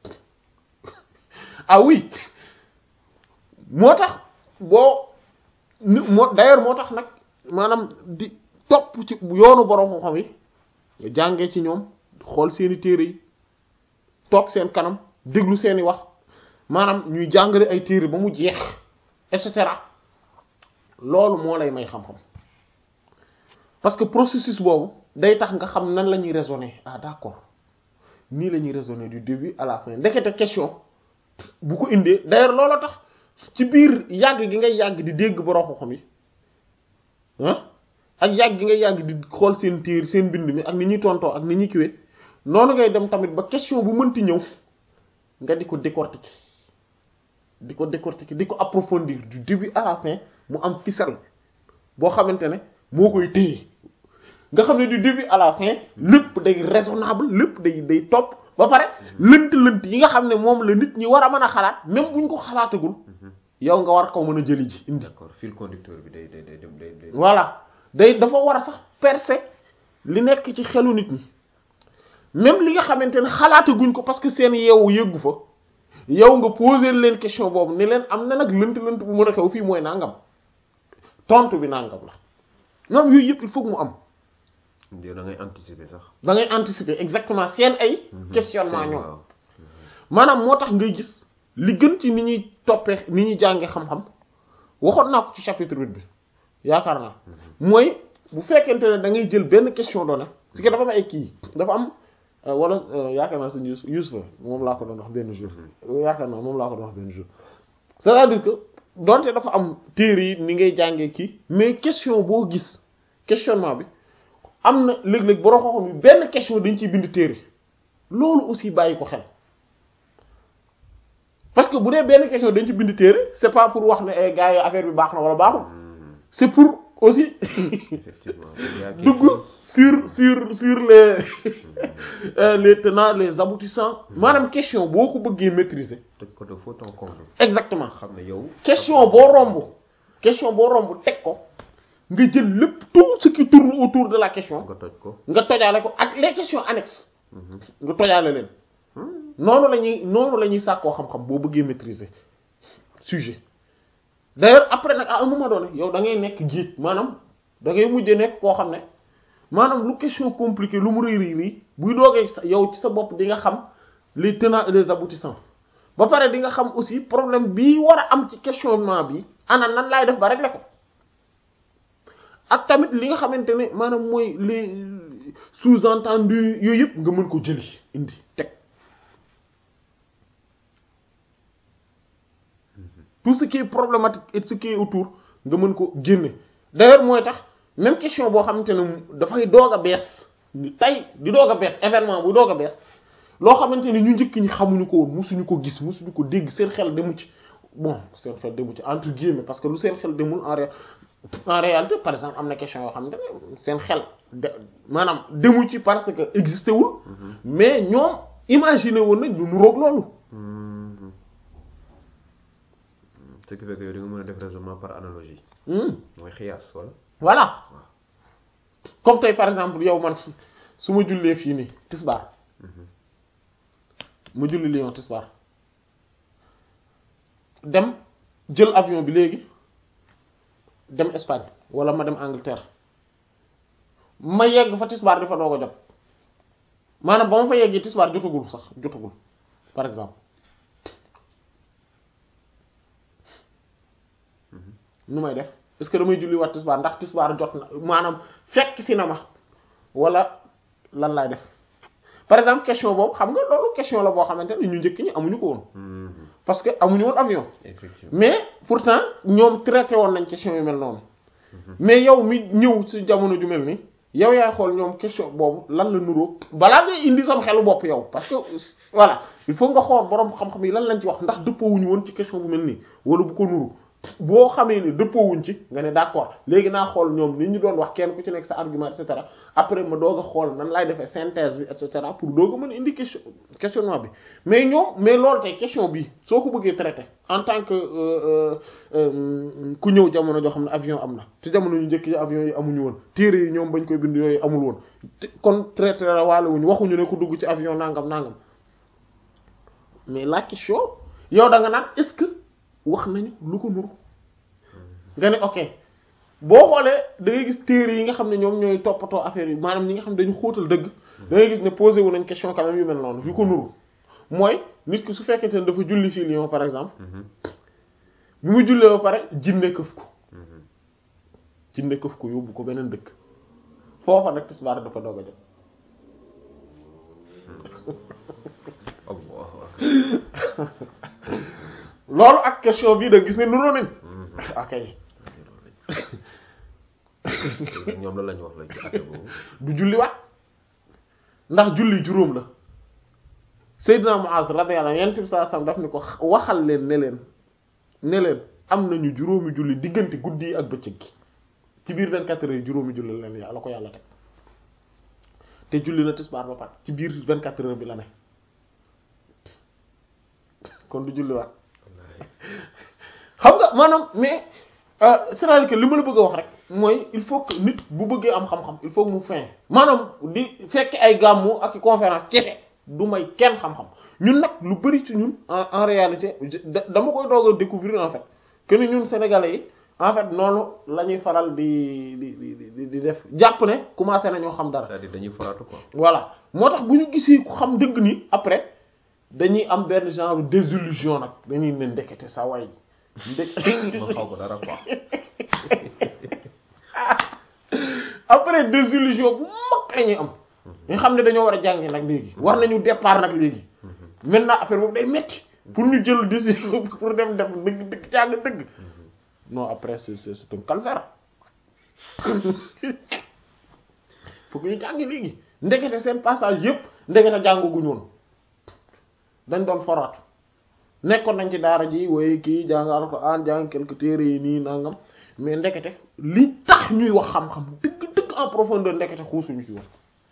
ah oui moo tax boo ni moo d'ailleurs moo tax nag maanaam di topp ci yoonu borom xam-xam yi nga jàngee ci ñoom xool seeni téere yi toog seen kanam déglu seeni wax maanaam ñuy jàngale ay téere ba mu jeex et cetera loolu moo lay may xam-xam parce que processus boobu day tax nga xam nan la ñuy raisonner ah d'accord nii la ñuy raisonner du début à la fin ndekete question bu ko indee d'ailleurs loolu tax ci biir yàgg gi ngay yàgg di dégg borom xam-xam yi ah ak yàgg gi ngay yàgg di xool seen téere seen bind mi ak ni ñuy tontoo ak ni ñuy kiwee noonu ngay dem tamit ba question bu mënti ñëw nga di ko décortiquer di ko décortiquer di ko approfondir du début à la fin mu am ficelle boo xamante ne moo koy téye nga xam ne du début à la fin lépp day raisonnable lépp day day topp ba pare lënt-lënt yi nga xam ne moom la nit ñi war a mën a xalaat même buñ ko xalaatagul yow nga war ko mën a jëli ji indi d'accord fil conducteur bi day day day dem day day voilà day dafa war a sax percer li nekk ci xelu nit ñi même li nga xamante ne xalaataguñ ko parce que seen yeewu yëggu fa yow nga poser leen question boobu ni leen am na nag lënt lënt bu mën a xew fii mooy nangam tontu bi nangam la ñoom yooyu yëpp il faut que mu am yow da ngay anticiper sax. da ngay anticiper exactement seen ay questionnement Seen- ñoom waaw. maanaam moo tax ngay gis li gën ci ni ñuy toppee ni ñuy jàngee xam-xam waxoon naa ko ci chapitre huit bi yaakaar naa mooy bu fekkente ne da ngay jël benn question donnée parce que dafa am ay kii dafa am euh, wala euh, yaakaar naa suñu Yus Yus la moom laa ko doon wax benn jour yaakaar naa moom laa ko doon wax benn jour c'est-à-dire que donte dafa am téere yi ni ngay jàngee kii mais question boo gis questionnement bi am na léeg-léeg borom xam-xam yi benn question dañ ciy bind téere loolu aussi bàyyi ko xel parce que bu dee benn question dañ ci bind téere c'est pas pour wax ne eh, gars yi affaire bi baax na wala baaxul Mhm. c'est pour aussi effectivement. Il y a quelque dugg chose- sur sur sur les euh, les tenants les aboutissants maanaam question boo ko bëggee maîtriser toj ko de fond en comble. exactement xam ne yow. question boo romb question boo romb teg ko nga jël lépp tout ce qui tourne autour de la question nga toj ko. nga tojaale ko ak les questions annexes Mhm. nga tojaale leen noonu la ñuy noonu la ñuy sàkkoo xam-xam boo bëggee maîtriser sujet d'ailleurs après nag à un moment donné yow da ngay nekk jiit maanaam da ngay mujj nekk koo xam ne maanaam lu question compliquée lu mu rëy rëy rëy buy doogee sa yow ci sa bopp di nga xam les tenants et les aboutissants ba pare di nga xam aussi problème bii war a am ci questionnement bi ana nan laay def ba régler ko ak tamit li nga xamante ne maanaam mooy les sous-entendus yooyu yëpp nga mën ko jëli indi teg tout ce qui est problématique et ce qui est autour nga mën ko génne d'ailleurs mooy tax même question boo xamante ne dafay doog a bees ni tey di doog a bees événement bu doog a bees loo xamante ne ñu njëkk ñi xamuñu ko woon musuñu ko gis musuñu ko dégg seen xel demu ci bon seen xel demu ci entre guillemets parce que lu seen xel demul en ré en réalité par exemple am na question yoo xamante ne seen xel de maanaam demu ci parce que existé wul mais ñoom imaginer woon nañ lu nuroog loolu Mhm. ce qui fait que yow di nga mën a def raisonnement par analogie. Hmm. mooy xiyaas wala. voilà comme tey par exemple yow man su ma jullee fii nii tisbaar ma julli Lyon tisbaar dem jël avion bi léegi dem Espagne wala ma dem Angleterre ma yegg fa tisbaar di fa doog a jot maanaam ba ma fa yeggee tisbaar jotagul sax jotagul par exemple nu may def est-ce que damay julli waat tisbaar ndax tisbaar jot na maanaam fekk si na ma wala lan laay def par exemple question boobu xam nga loolu question la boo xamante ne ñu njëkk ñi amuñu ko woon Mhm. parce que amuñu woon avion effectivement. mais pourtant ñoom traité woon nañ question yu mel noonu mais yow mi ñëw ci jamono ju mel ni yow yaay xool ñoom question boobu lan la nuroo balaa ngay indi sam xelu bopp yow parce que voilà il faut nga xool borom xam-xam yi lan lañ ci wax ndax dëppoowuñu woon ci question bu mel nii wala bu ko nuru boo xamee ne dëppoowuñ ci nga ne d'accord léegi naa xool ñoom ni ñu doon wax kenn ku ci nekk sa argument et cetera après ma doog a xool nan laay defee synthèse bi et cetera pour doog a mën a indi question questionnement bi mais ñoom mais loolu tey question bi soo ko bëggee traité en tant que euh, euh, ku ñëw jamono joo xam ne avion am na te jamono ñu njëkk yi avion yi amuñu woon téere yi ñoom bañ koy bind yooyu amul woon te kon traité la waale wuñu waxuñu ne ku dugg ci avion nangam nangam mais la question yow da nga naan est-ce que wax nañu lu ko nuru nga ne ok boo xoolee da ngay gis téere yi nga xam ne ñoom ñooy toppatoo affaire yi maanaam ñi nga xam ne dañu xóotal dëgg da ngay gis ne posé wu nañ question quand même yu mel noonu yu ko nuru mooy nit ki su fekkente ne dafa julli fii Lyon par exemple Mhm. bi mu jullee ba pare jinne këf ko Mhm. jinne këf ko yóbbu ko beneen dëkk foofa nag tisbaar dafa doog a jot Allahu akbar. loolu ak question bii da gis ne nuroo nañ Mhm. ok ñoom la lañu wax la ci affaire boobu. du julli waat ndax julli juróom la Seydina Muaz radiyallahu anhu yonent bi sallallahu alayhi wasallam daf ni ko waxal leen ne leen ne leen am nañu juróomi julli diggante guddi yi ak bëccëg gi ci biir 24 heures yi juróomi julli leen yàlla ko yàlla teg te julli na tisbaar ba pare ci biir 24 heures bi la ne kon du julli waat Wallaahi. xam nga maanaam mais euh, c'est-à-dire que li ma la bëgg a wax rek mooy il faut que nit bu bëggee am xam-xam il faut que mu fin maanaam di fekk ay gàmmu ak i conférence kese du may kenn xam-xam ñun nag lu bari ci ñun en en réalité da- dama koy doog a découvrir en fait que ni ñun sénégalais yi en fait noonu la ñuy faral di di di di di def jàpp ne commencé nañoo xam dara. c'est-à-dire dañuy faratu quoi voilà moo tax bu ñu gisee ku xam dëgg ni après dañuy am benn genre désillusion nag dañuy ne ndekete sa waay ndek ma xaw ko dara quoi après désillusion bu mag la ñuy am nga xam ne dañoo war a jàngi nag léegi war nañu départ nag léegi maintenant affaire boobu day metti pour ñu jël décision pour dem def dëgg dëgg jàng dëgg non après c'est c'est c'est un calvaire faut que ñu jàngi léegi ndekete seen passage yëpp ndekete jàngaguñu woon dañ doon foraatu nekkoon nañ ci daara ji waaye kii jàng alxuraan jàng quelque téere yi nii nangam mais ndekete li tax ñuy wax xam-xam dëgg dëgg en profondeur ndekete xuusuñu ci woon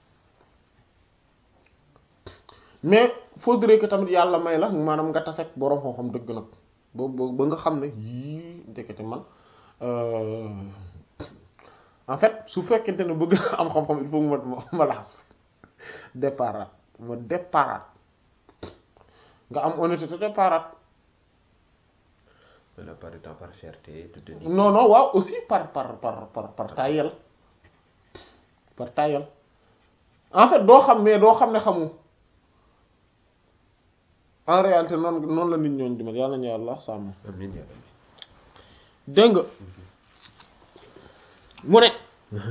mais faudrait que tamit yàlla may la maanaam nga taseeg boroom xam-xam dëgg nag ba ba nga xam ne yii ndekete man en fait su fekkente ne bëgg na am xam-xam il faut ma ma laxas départ ma départ nga am honnêteté départ la part du temps par fierté tu te dis non non waaw aussi par par par par par tayel par tayel en fait doo xam mais doo xam ne xamu en réalité noonu noonu la nit ñooñu di mel yàlla nañu yàlla sàmm amiin yaa rabbi dégg nga mu ne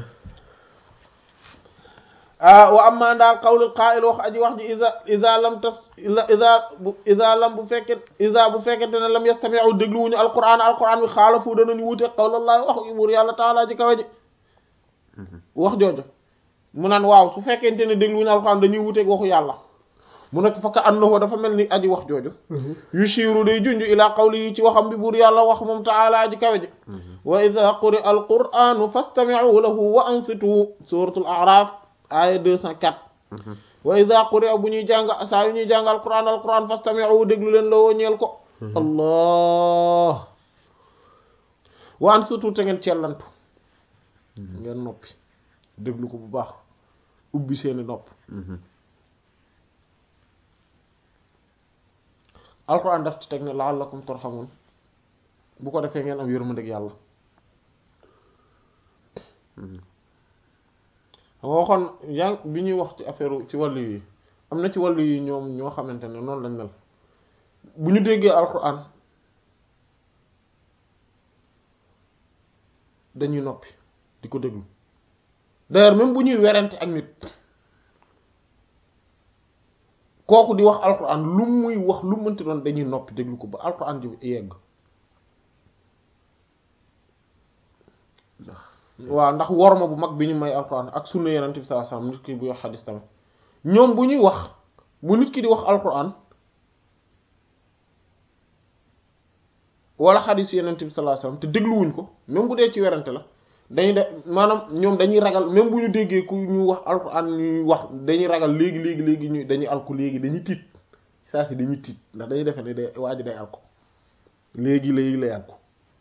ah wa amma daal qawlul qaa'il wax aji wax ji iza iza lam tas iza bu iza lam bu fekkee iza bu fekkente ne lam yastami'u dégluwuñu alquran alquran bi xaalafu danañu wuute qawlallahi wax buur yàlla taala ji kawe ji wax jooju mu naan waaw su fekkente ne dégluwuñu alquran dañuy wuuteeg waxu yàlla mu nekk fa ka annahu dafa mel ni aji wax jooju yushiru day junj ila qawli yi ci waxam bi buur yàlla wax moom taala aji kawe ji wa idha quri alquranu fastami'u lahu wa ansitu suratul a'raf aya 204 wa idha quri bu ñuy jàng saa yu ñuy jàng alquran alquran fastami'u déglu leen la woo ñeel ko allah wa ansitu te ngeen cellantu ngeen noppi déglu ko bu baax ubbi seeni nopp alquran daf ci teg ne la'allakum turhamun bu ko defee ngeen am yërmandeeg yàlla xam nga waxoon yaa bi ñuy wax ci affaire ci wàllu yi am na ci wàllu yi ñoom ñoo xamante ne noonu lañ mel bu ñu déggee alquran dañuy noppi di ko déglu d'ailleurs même bu ñuy werante ak nit kooku di wax alquran lu muy wax lu mënti doon dañuy noppi déglu ko ba alquran ji yegg ndax waaw ndax worma bu mag bi ñu may alquran ak sunna yenent bi sallallahu alayhi wasallam nit ki buy wax xadis tamit ñoom bu ñuy wax bu nit ki di wax alquran wala xadis yenent bi sallallahu alayhi wasallam te dégluwuñ ko même bu dee ci werante la dañuy de maanaam ñoom dañuy ragal même bu ñu déggee ku ñu wax alquran ñuy wax dañuy ragal léegi léegi léegi ñu dañuy alku léegi dañuy tiit saa si dañuy tiit ndax dañuy defe ne day waa ji day alku léegi léegi lay alku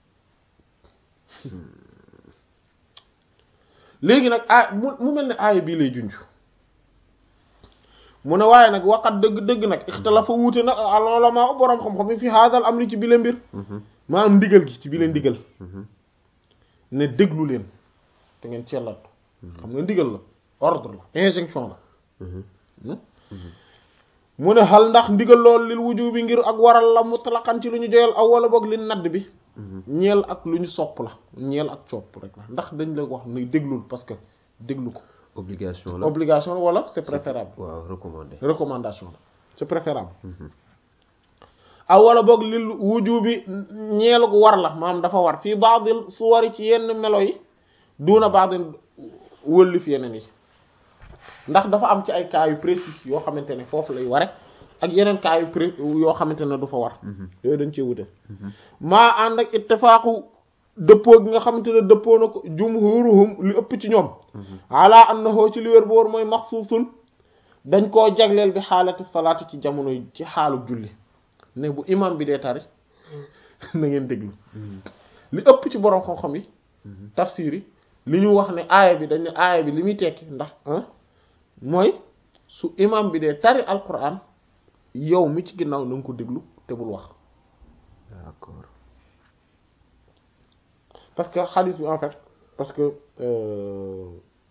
léegi nag aay mu mu mel ne aaya bii lay junj mu ne waaye nag waqat dëgg dëgg nag ixtalafa wuute nag al ulama boroom xam-xam yi fi haadal amri ci bile mbir maanaam ndigal gi ci bile ndigal ne déglu leen te ngeen cellat xam nga ndigal la ordre la injonction la mu ne xal ndax ndigal loolu lil wuju bi ngir ak waral la mutlaqan ci lu ñu joyal aw wala boog li nadd bi ñeel ak lu ñu sopp la ñeel ak sopp rek la ndax dañ la wax ne déglul parce que déglu ko obligation la obligation la wala c'est préférable waaw recommandé recommandation la c'est préférable aw wala boog lil wuju bi ñeelu war la maanaam dafa war fii baadil suwari ci yenn melo yi duuna baadil wëllif yeneen yi ndax dafa am ci ay cas yu précis yoo xamante ne foofu lay ware ak yeneen cas yu pré yoo xamante ne du fa war yooyu dañ cee wute maa ànd ak ittifaaqu dëppoo gi nga xamante ne dëppoo na ko jumhuruhum li ëpp ci ñoom ala annahu ci li wér boor mooy maxsuusun dañ koo jagleel bi xaalati salaati ci jamono yi ci xaalu julli ne bu imam bi dee tari na ngeen déglu li ëpp ci borom xam-xam yi tafsir yi li ñu wax ne aaya bi dañ ne aaya bi li muy tekki ndax mooy su imam bi dee tari alquran yow mi ci ginnaaw na nga ko déglu te bul wax d'accord parce que hadith bi en fait parce que euh,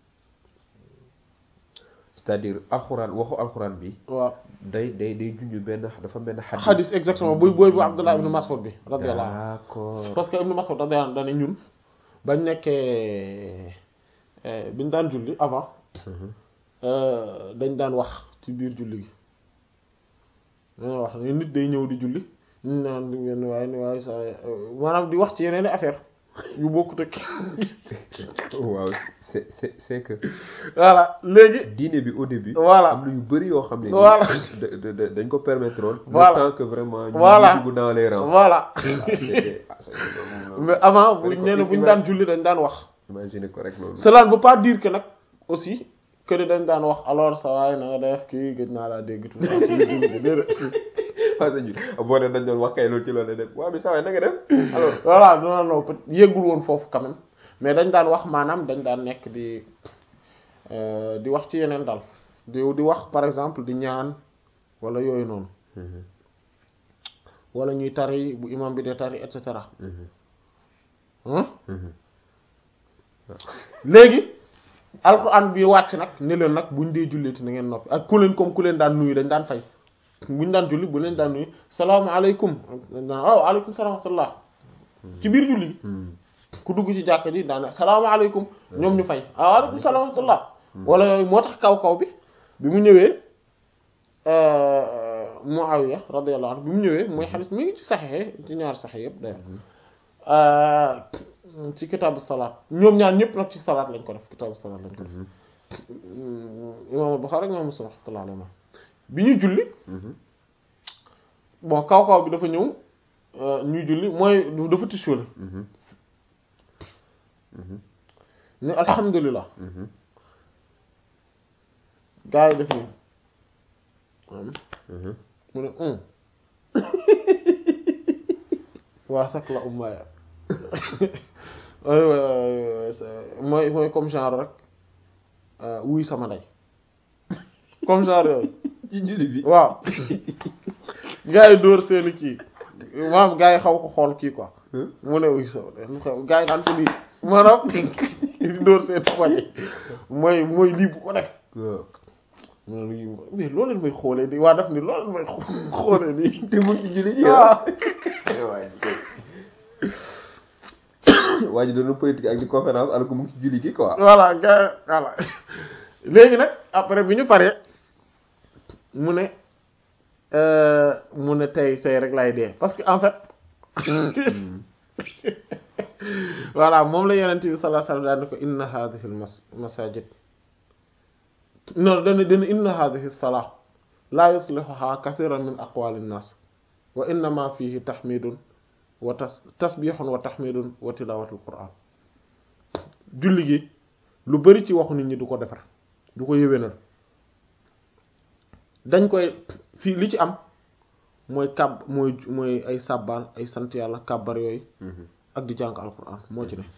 c'est-à-dire alxuraan waxu alxuraan bi waaw day day day junj benn dafa benn xadis hadith exactement buy booy bu Abdullah ibn Mas'ud bi radiyallahu anhu d'accord parce que ibn Mas'ud radiyallahu anhu dane ñun bañ nekkee biñ daan julli avant dañ daan wax ci biir julli gi dañoo wax ne nit day ñëw di julli ñu naan di wenn waaye ni waaye sa maanaam di wax ci yeneen affaire yu bokkut ak waaw c'est c'est c'est que voilà léegi diine bi au début Voilà. am na yu bëri yoo xam ne Voilà. da- da- da- dañ ko permettre woon Voilà. le temps que vraiment ñu Voilà. dugg dans les rangs voilà Ah, c'était- ah, c'était vraiment- mais avant bu Dañ ko nee na bu ñu ima- daan julli dañ daan wax imaginer ko rek loolu cela ne veut pas dire que nag aussi que ni dañ daan wax alors sa waay na nga def kii gëj naa laa dégg tout ça ci biir julli gi déedéet ah sëñ bi boo ne dañ doon wax kay loolu ci loolu la dem waaw mais saa waay na nga def alors voilà non non peut yëggul woon foofu quand même mais dañ daan wax maanaam dañ daan nekk di euh, di wax ci yeneen dal di di wax par exemple di ñaan wala yooyu noonu wala ñuy tari bu imam bi dee tari et cetera hein léegi alxuraan bi wàcc nag ne leen nag buñ dee julleeti na ngeen noppi ak ku leen comme ku leen daan nuyu dañ daan fay buñ daan julli bu leen daan nuyu salaamaaleykum dañ daan waaw aleykum salaam wa rahmatullah ci biir julli gi ku dugg ci jàkka ji daana salaamaaleykum ñoom ñu fay waaw aleykum salaam wa rahmatullah wala yooyu moo tax kaw kaw bi bi mu ñëwee Muawiya radiyallahu anhu bi mu ñëwee mooy xadis mi ngi ci saxexe ci ñaar saxe yëpp d'ailleurs ci kitaabu salaat ñoom ñaar ñëpp nag ci salaat lañ ko def kitaabu salaat lañ ko def imaam Buxaari ak imaam Muslim rahmatullahi alayhi bi ñuy julli bon kaw kaw bi dafa ñëw ñuy julli mooy dafa tissuole ne alhamdulilah gaa yi def nii mu ne un waa sax la ummaaya mooy mooy comme genre rek wuy sama ndey comme genre yooyu ci julli bi waaw gaa yi dóor seeni kii maam gaa yi xaw ko xool kii quoi mu ne wuy sama ndey lu xew gaa yi daan ko lii maanaam di dóor seen poñe mooy mooy lii bu ko def waaw moom lii mais loolu leen may xoolee nii waa def ni loolu leen may xoolee nii te mu ngi ci julli ji waaw waa ji kay waa ji doon na politique ak di conférence alors que mu ngi ci julli gi quoi voilà gaa voilà léegi nag après bi ñu paree mu ne mu ne tey tey rek lay dee parce que en fait voilà moom la yonent bi sallallahu alayhi wasallam daan ne ko inna hadhihi al mas masajid non dana dana inna hadhihi as-salah la yuslihuha kathiran min aqwali an-nas wa innama fihi tahmidun wa tas tasbihun wa tahmidun wa tilawatul qur'an julli gi lu bari ci waxu nit ñi du ko defar du ko yéwénal dañ koy fii li ci am mooy kàbb mooy mooy ay sàbbaal ay sant yàlla kàbbar yooyu ak di jàng alquran moo ci ne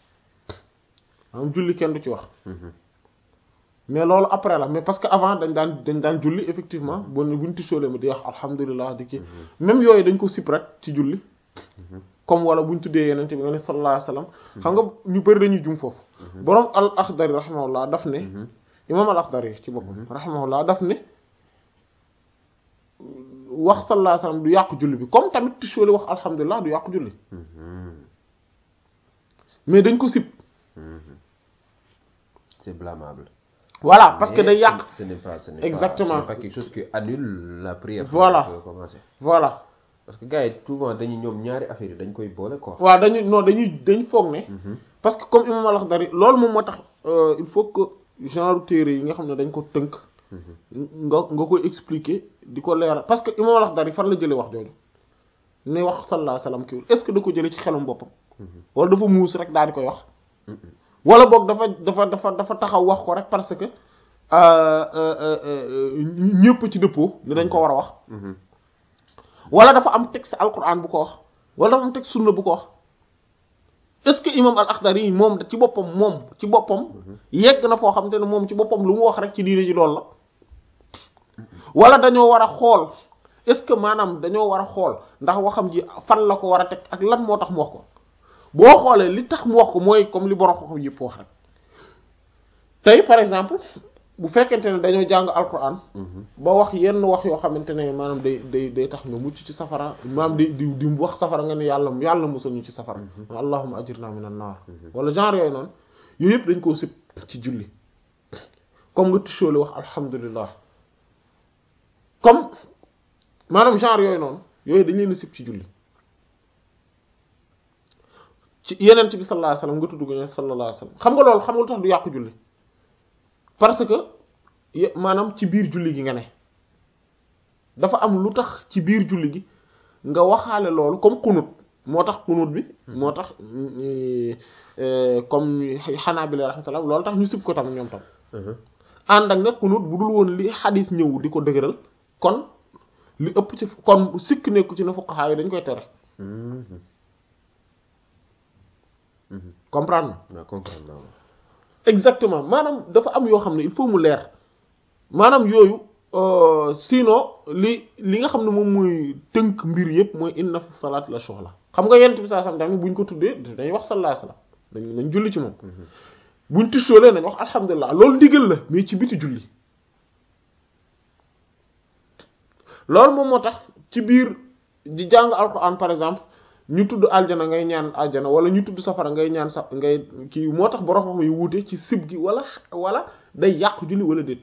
am julli kenn du ci wax mais loolu après la mais parce que avant dañ daan dañ daan julli effectivement bu buñ tisoolee mi di wax alhamdulilah di kii même yooyu dañ ko sip rek ci julli comme wala buñ tuddee yeneen bi nga ne sallallahu alayhi wasallam xam nga ñu bëri dañuy jum foofu boroom al akhdari rahimahullah daf ne imam al akhdari ci boppam rahimahullah daf ne wax sallallahu alayhi wasallam du yàqu julli bi comme tamit tisoolee wax alhamdulilah du yàqu julli mais dañ ko sip c'est blâmable voilà parce que day yàq ce n'est pas ce n'est Exactement. pas, ce n'est pas quelque chose qui annule la prière Voilà. pour commencer voilà parce que gars yi souvent dañuy ñoom ñaari affaire yi dañ koy boole quoi waaw dañu non dañuy dañ foog ne parce que comme imam al-Akhdari loolu moom moo tax euh, il faut que genre téere yi nga xam ne dañ ko tënk nga nga koy expliquer di ko leeral parce que imam al-Akhdari fan la jëlee wax jooju ne wax sallallahu alayhi wasallam kiiwul est-ce que da ko jëlee ci xelum boppam wala dafa muus rek daal di koy wax wala boog dafa dafa dafa dafa taxaw wax ko rek parce que euh, euh, euh, ñëpp ci dëppoo ni dañ ko war a wax wala dafa am texte alquran bu ko wax wala dafa am texte sunna bu ko wax est-ce que imam al-Akhdari moom ci boppam moom ci boppam yegg na foo xam te ne moom ci boppam lu mu wax rek ci diine ji loolu la wala dañoo war a xool est-ce que maanaam dañoo war a xool ndax waxam ji fan la ko war a teg ak lan moo tax mu wax ko boo xoolee li tax mu wax ko mooy comme li borom xam yëpp wax rek tey par exemple bu fekkente ne dañoo jàng alquran ba wax yenn wax yoo xamante ne maanaam day day day tax nga mucc ci safara maanaam di di di wax safara nga ne yàlla yàlla musal ñu ci safara allahumma ajirna minan naar wala genre yooyu noonu yooyu yëpp dañ koo sib ci julli comme nga tushóole wax alhamdulillah comme maanaam genre yooyu noonu yooyu dañ leen a sib ci julli ci yeneen bi sallallahu alayhi wasallam nga tudd ko ne sallallahu alayhi wasallam xam nga loolu xam nga lu tax du yàqu julli parce que maanaam ci biir julli gi nga ne dafa am lu tax ci biir julli gi nga waxaale loolu comme xunut moo tax xunut bi moo tax comme xanaa bi la rahmatullah loolu tax ñu sib ko tam ñoom tam ànd ak nag xunut bu dul woon li xadis ñëw di ko dëgëral kon li ëpp ci kon sikk nekku ci na fuqaha yi dañ koy tere comprendre na comprendre naa exactement maanaam dafa am yoo xam ne il faut mu leer maanaam yooyu sinon li li nga xam ne moom mooy tënk mbir yëpp mooy inna fi salaat la shughla xam nga yent bi saa sam tamit buñ ko tuddee dañuy wax sallallahu alayhi wasallam dañ nañ julli ci moom buñ tussoolee nañ wax alhamdulilah loolu digal la mais ci biti julli loolu moom moo tax ci biir di jàng alquran par exemple ñu tudd aljana ngay ñaan aljana wala ñu tudd safara ngay ñaan sa ngay kii moo tax borom xam yu wuute ci sib gi wala wala day yàqu julli wala déet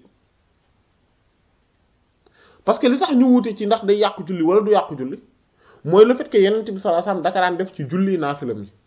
parce que li tax ñu wuute ci ndax day yàqu julli wala du yàqu julli mooy le fait que yenent bi sallallahu alayhi wasallam daka daan def ci julli naafilam yi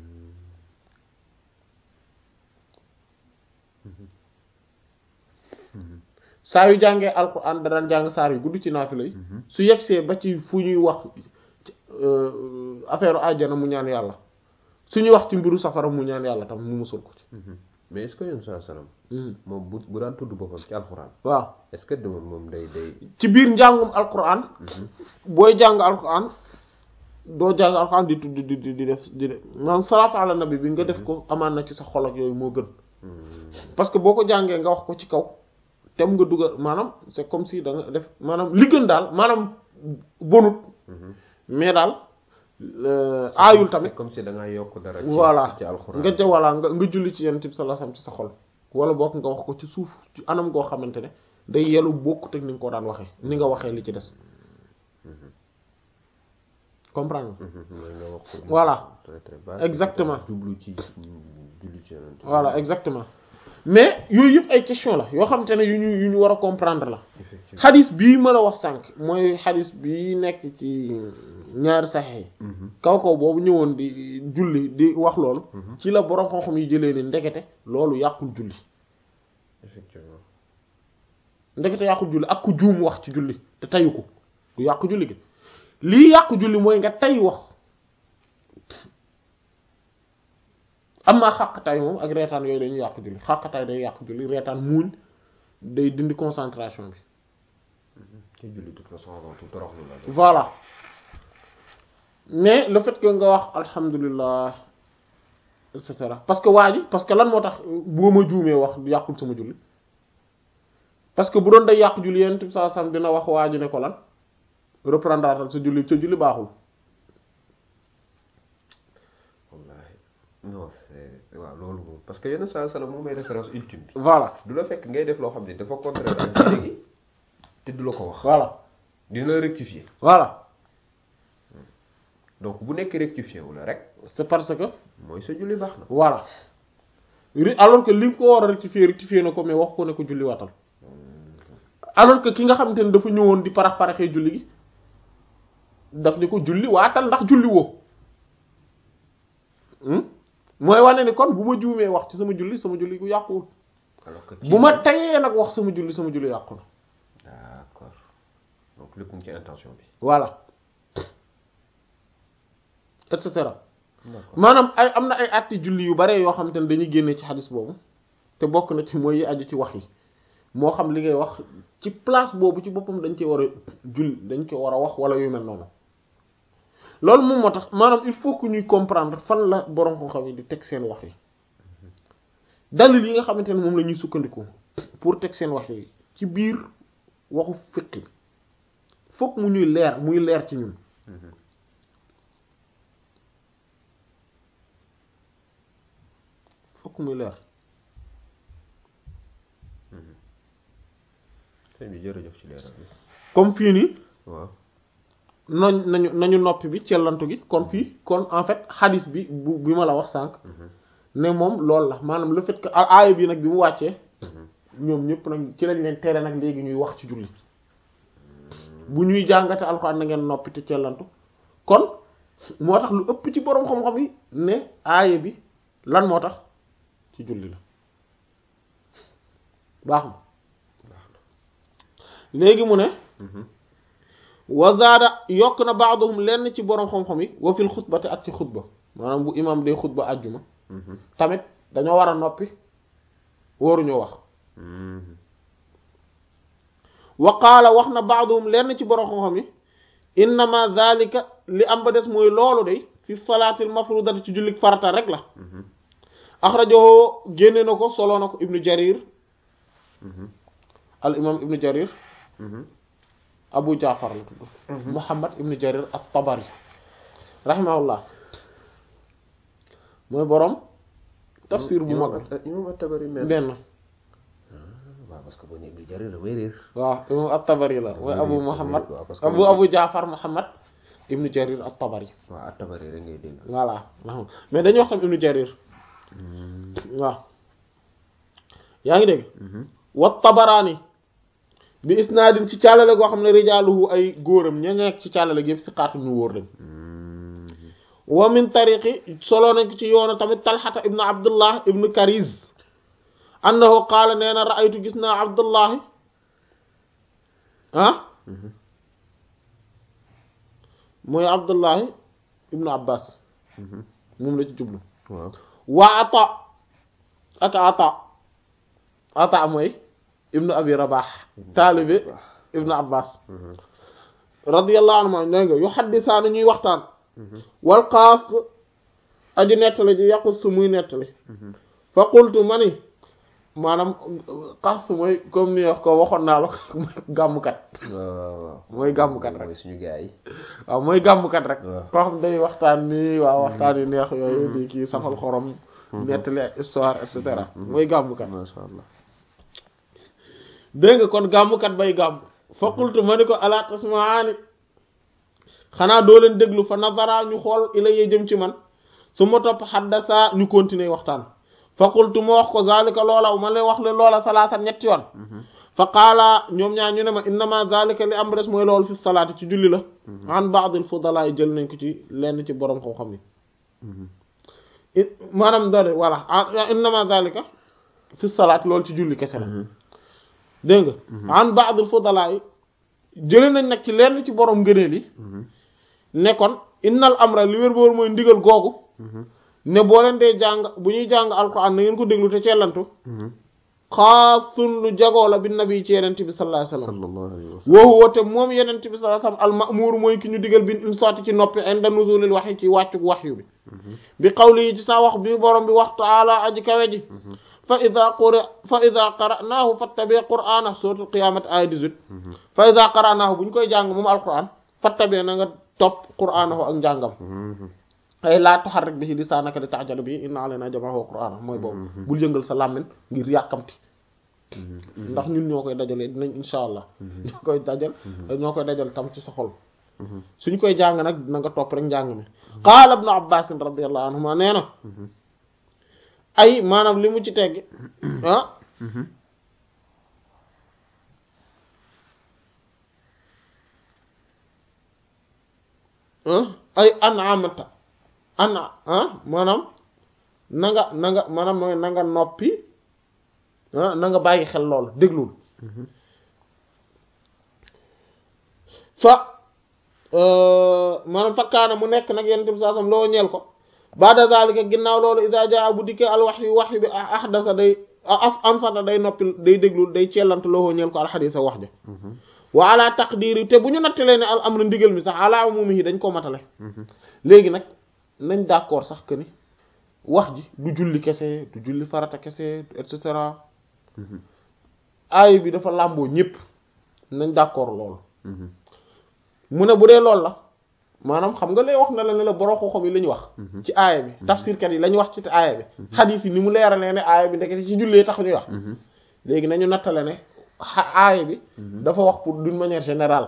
saa yu jàngee alquran da daan jàng saar yu gudd ci naafila yi su yegsee ba ci fu ñuy wax affaire àjjana mu ñaan yàlla su ñuy wax ci mbiru safara mu ñaan yàlla tam mu musul ko ci mais est-ce que yoon saa salaam moom bu bu daan tudd boppam ci alxuraan waaw est-ce que demoon moom day day ci biir njàngum alquran booy jàng alquran doo jàng alquran di tudd di di di def di def maanaam salaatu ala nabi bi nga def ko amaan na ci sa xol ak yooyu moo gën parce que boo ko jàngee nga wax ko ci kaw tem nga dugal maanaam c'est comme si da nga def maanaam li gën daal maanaam bonut mais daal aayul tamit c'est comme si da ngaa yokk dara. voilà ci alxuraan nga ca voilà nga nga julli ci yonent bi sallallahu alayhi wasallam ci sa xol wala boog nga wax ko ci suuf ci anam goo xamante ne day yelu bokkut ak ni nga ko daan waxee ni nga waxee li ci des comprendre mooy nga wax ko. Voilà. très très bas. Exactement. jublu ci julli ci yonent. voilà exactement mais yooyu yëpp ay question la yoo xamante ne yu ñu yu ñu war a comprendre la effectivement. xadis bii ma la wax sànq mooy xadis bii nekk ci ñaari saxex yi kaw kaw boobu ñëwoon di julli di wax loolu ci la borom xam-xam yi jëlee ni ndekete loolu yàqul julli effectivement. ndekete yàqul julli ak ku juum wax ci julli te tayu ko du yàqu julli gi lii yàqu julli mooy nga tay wax am maa xàqtaay moom ak reetaan yooyu dañuy yàqu julli xàqtaay day yàqu julli reetaan muuñ day dindi concentration bi ci julli de toute façon avant tout toroxlu la. voilà mais le fait que nga wax alhamdulillah et cetera parce que waa ji parce que lan moo tax boo ma juumee wax yàqul sama julli parce que bu doon day yàqu julli yenn tib saa sam dina wax waa ji ne ko lan reprendre sa julli sa julli baaxul wallaahi non c'est waaw loolu moom parce que yenn saa salaam moom mooy référence ultime bi. voilà du la fekk ngay def loo xam ne dafa contraire ak diine gi te du la ko wax. voilà dina la rectifier voilà donc bu nekk rectifier wu la rek c'est parce que mooy sa julli baax na. voilà Ri- alors que li nga ko war a rectifier rectifier na ko mais wax ko ne ko julli watal alors que ki nga xamante ne dafa ñëwoon di parax paraxee julli gi daf ni ko julli waatal ndax julli woo Hmm? mooy wane ni kon bu ma juumee wax ci sama julli sama julli gu yàquwul alors que bu ma tayee nag wax sama julli sama julli yàqu na d'accord donc lépp mu ngi ci intention bi. voilà et cetera d'accord maanaam ay am na ay atti julli yu bare yoo xamante ne dañuy génne ci xadis boobu te bokk na ci mooy yi aju ci wax yi moo xam li ngay wax ci place boobu ci boppam dañ ci war a julli dañ ko war a wax wala yu mel noonu loolu moom moo tax maanaam il faut que ñuy comprendre fan la borom xam-xam yi di teg seen wax yi dalil yi nga xamante ne moom la ñuy sukkandiku pour teg seen wax yi ci biir waxu fiqh bi fokk mu ñuy leer muy leer ci ñun fokk muy leer sëñ bi jërëjëf ci leeral bi comme fii nii waaw nañ nañu nañu noppi bi cellantu gi kon fii kon en fait xadis bi bu bi ma la wax sànq ne moom loolu la maanaam le fait que aaya bi nag bi mu wàccee ñoom ñëpp nag ci lañ leen tere nag léegi ñuy wax ci julli bu ñuy jàngate alxuraan na ngeen noppi te cellantu kon moo tax lu ëpp ci boroom xam-xam yi ne aaya bi lan moo tax ci julli la baax na léegi mu ne wazaada yokk na baaduhum lenn ci boroom xam-xam yi wa fil xutbati ak ci xutba maanaam bu imam day xutba àjjuma tamit dañoo war a noppi waruñoo wax wa qaala wax na baaduhum lenn ci boroom xam-xam yi innama zalika li am ba des mooy loolu de fi salaatil mafrudati ci jullik farata rek la axrajahu génne na ko soloo na ko ibnu jarir al imam ibnu jarir abu jaafar la tudd muhammad ibnu jarir at-tabari rahimahullah mooy boroom tafsir bu mag imam at-tabari mel benn waaw parce que boo nee ibnu jarir damay réer waaw imam at-tabari la mooy abu muhammad waaw parce que abu abu jaafar muhammad ibnu jarir at-tabari waaw at-tabari rek ngay dégg voilà mais dañuy wax tam ibnu jarir waaw yaa ngi dégg wa tabaraani bi isnaadin ci càllale goo xam ne rijaaluhu ay góoram ña nekk ci càllale gi yëpp si xaatu ñu wóor lañ wa min tariqi solo nañ ko ci yoonu tamit talxata ibnu abdullah ibnu kariz annahu qaala nee na raaytu gis naa abdullahi ah mooy abdullahi ibnu abbas moom la ci jublu waaw waa ata ak ata ata mooy ibnu abi rabax taalibe ibnu abbas radiyallahu anhu ma dégg nga yu xaddisaana ñuy waxtaan wal xaas aji nettali ji yaqus muy nettali fa qultu ma ni maanaam xaas mooy comme ni wax ko waxoon naa la ko gàmmkat waaw waaw mooy gàmmkat rek mooy suñu gars yi waaw mooy gàmmkat rek waaw. koo xam day waxtaan nii waaw waxtaan yu neex yooyu di kii safal xorom nettali ak histoire et cetera mooy gàmmkat masha Allah dégg nga kon gàmmkat bay gàmm fa qultu ma ni ko ala tasmaani xanaa doo leen déglu fa nazara ñu xool ila yee jëm ci man su ma topp xaddasa ñu continuer waxtaan fa qultu ma wax ko zalika loola ma leen wax le loola salaatan ñetti yoon fa qaala ñoom ñaar ñu ne ma innama zalika li am res mooy loolu fi salaati ci julli la an ba'dil fudala yi jël nañ ko ci lenn ci borom xam-xam yi i- maanaam dare voilà ah innama zalika fi salaati loolu ci julli kese la dégg nga an ba'dil fudala yi jële nañ nag ci lenn ci borom ngëneel yi ne kon innal amra li wér boor mooy ndigal googu ne boo leen dee jàng bu ñuy jàng alquran na ngeen ko déglu te cellantu xaasun lu jagoo la bi nabi ci yenent bi sallallahu alayhi wasallam sallallahu alayhi wa sallam wa huwa te moom yenent bi sallallahu alayhi wasallam al ma'mur mooy ki ñu digal bin insaati ci noppi inda nuzulil wahyi ci wàccug wahyu bi bi qawli yi ci sa wax bi borom bi wax taala aji kawe ji fa ida qura fa ida qara'nahu fattabi qur'ana suratul qiyamah aya 18 fa ida qara'nahu bu ñu koy jàng moom alquran fattabi na nga topp qur'anahu ak njàngam ay laa tuharrik bihi lisaanaka li ta'jala bihi inna alaynaa jam'ahu wa qur'aanahu mooy boobu bul yëngal sa làmmiñ ngir yàkkamti ndax ñun ñoo koy dajalee dinañ insha allah ñoo koy dajal ñoo koy dajal tam ci sa xol suñ koy jàng nag na nga topp rek njàng mi qaala ibnu abbas radiyallahu anhuma nee na ay maanaam li mu ci tegg ah ay an'amta ana ah maanaam na nga na nga maanaam mooy na nga noppi ah na nga bàyyi xel lool déglul fa maanaam fakkaana mu nekk nag yenn tim saa sam loo ñeel ko baada zalika ginnaaw loolu iza jaa bu dikkee al wahyu wahyu bi ahdasa day as ansata day noppi day déglul day cellant loo ñeel ko al xadiisa wax ja wa ala taqdiri te bu ñu nattalee ne al amru ndigal mi sax ala umumihi dañ koo matale léegi nag nañ d'accord sax que ni wax ji du julli kese du julli farata kese et cetera aay bi dafa làmboo ñépp nañ d'accord loolu mu ne bu dee loolu la maanaam xam nga lay wax na la ne la borom xam-xam yi la ñu wax ci aaya bi tafsirkat yi la ñu wax ci aaya bi xadiis yi ni mu leeralee ne aaya bi ndekete ci jullee tax ñuy wax léegi nañu nattale ne aaya bi dafa wax pour d'une manière générale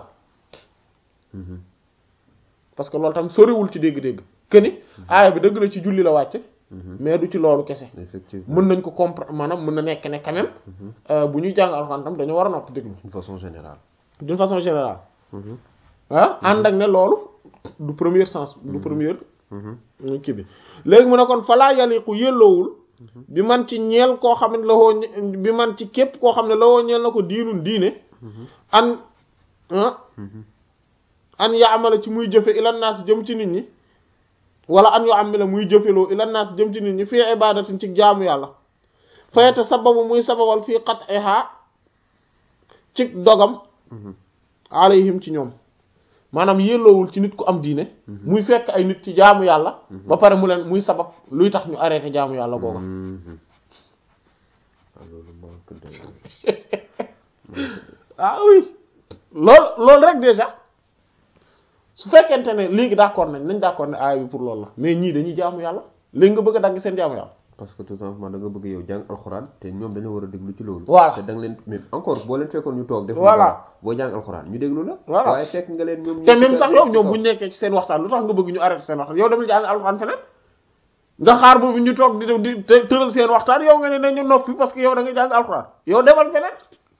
parce que loolu tam soriwul ci dégg-dégg que ni aaya bi dëgg la ci julli la wàcc mais du ci loolu kese effectivement mën nañ ko comprendre maanaam mën na nekk ne quand même bu ñuy jàng alxuraan tam dañu war a noppi déglu d'une façon générale d'une façon générale ah ànd ak ne loolu du premier sens du premier kii bi léegi mu ne kon falaa yaliqu yelloowul bi man ci ñeel koo xam ne la woo bi man ci képp koo xam ne la woo ñeel na ko diinun diine an an yaamala ci muy jëfe ilan naas jëm ci nit ñi wala an yu amila muy jëfeloo ilan naas jëm ci nit ñi fii ibadatin ci jaamu yàlla fayete sababu muy sababal fii qat'iha ci dogam alayhim ci ñoom maanaam yelloowul ci nit ku am diine muy fekk ay nit ci jaamu yàlla ba pare mu leen muy sabab luy tax ñu arrêté jaamu yàlla googa ah oui loolu loolu rek déjà su fekkente ne léegi d'accord nañ nañ d'accord ne aaya bi pour loolu la mais ñii dañuy jaamu yàlla léegi nga bëgg a dagg seen jaamu yàlla parce que tout simplement da nga bëgg yow jàng alxuraan te ñoom dañoo war a déglu ci loolu voilà te da nga leen mais encore boo leen fekkoon ñu toog def Voilà. boo jàng alxuraan ñu déglu la Voilà. waaye fekk nga leen ñoom te même sax yow ñoom bu ñu nekkee ci seen waxtaan lu tax nga bëgg ñu arrêté seen waxtaan yow dem jàng alxuraan feneen nga xaar boobu ñu toog di di të- tëral seen waxtaan yow nga ne nañu noppi parce que yow da nga jàng alxuraan yow demal feneen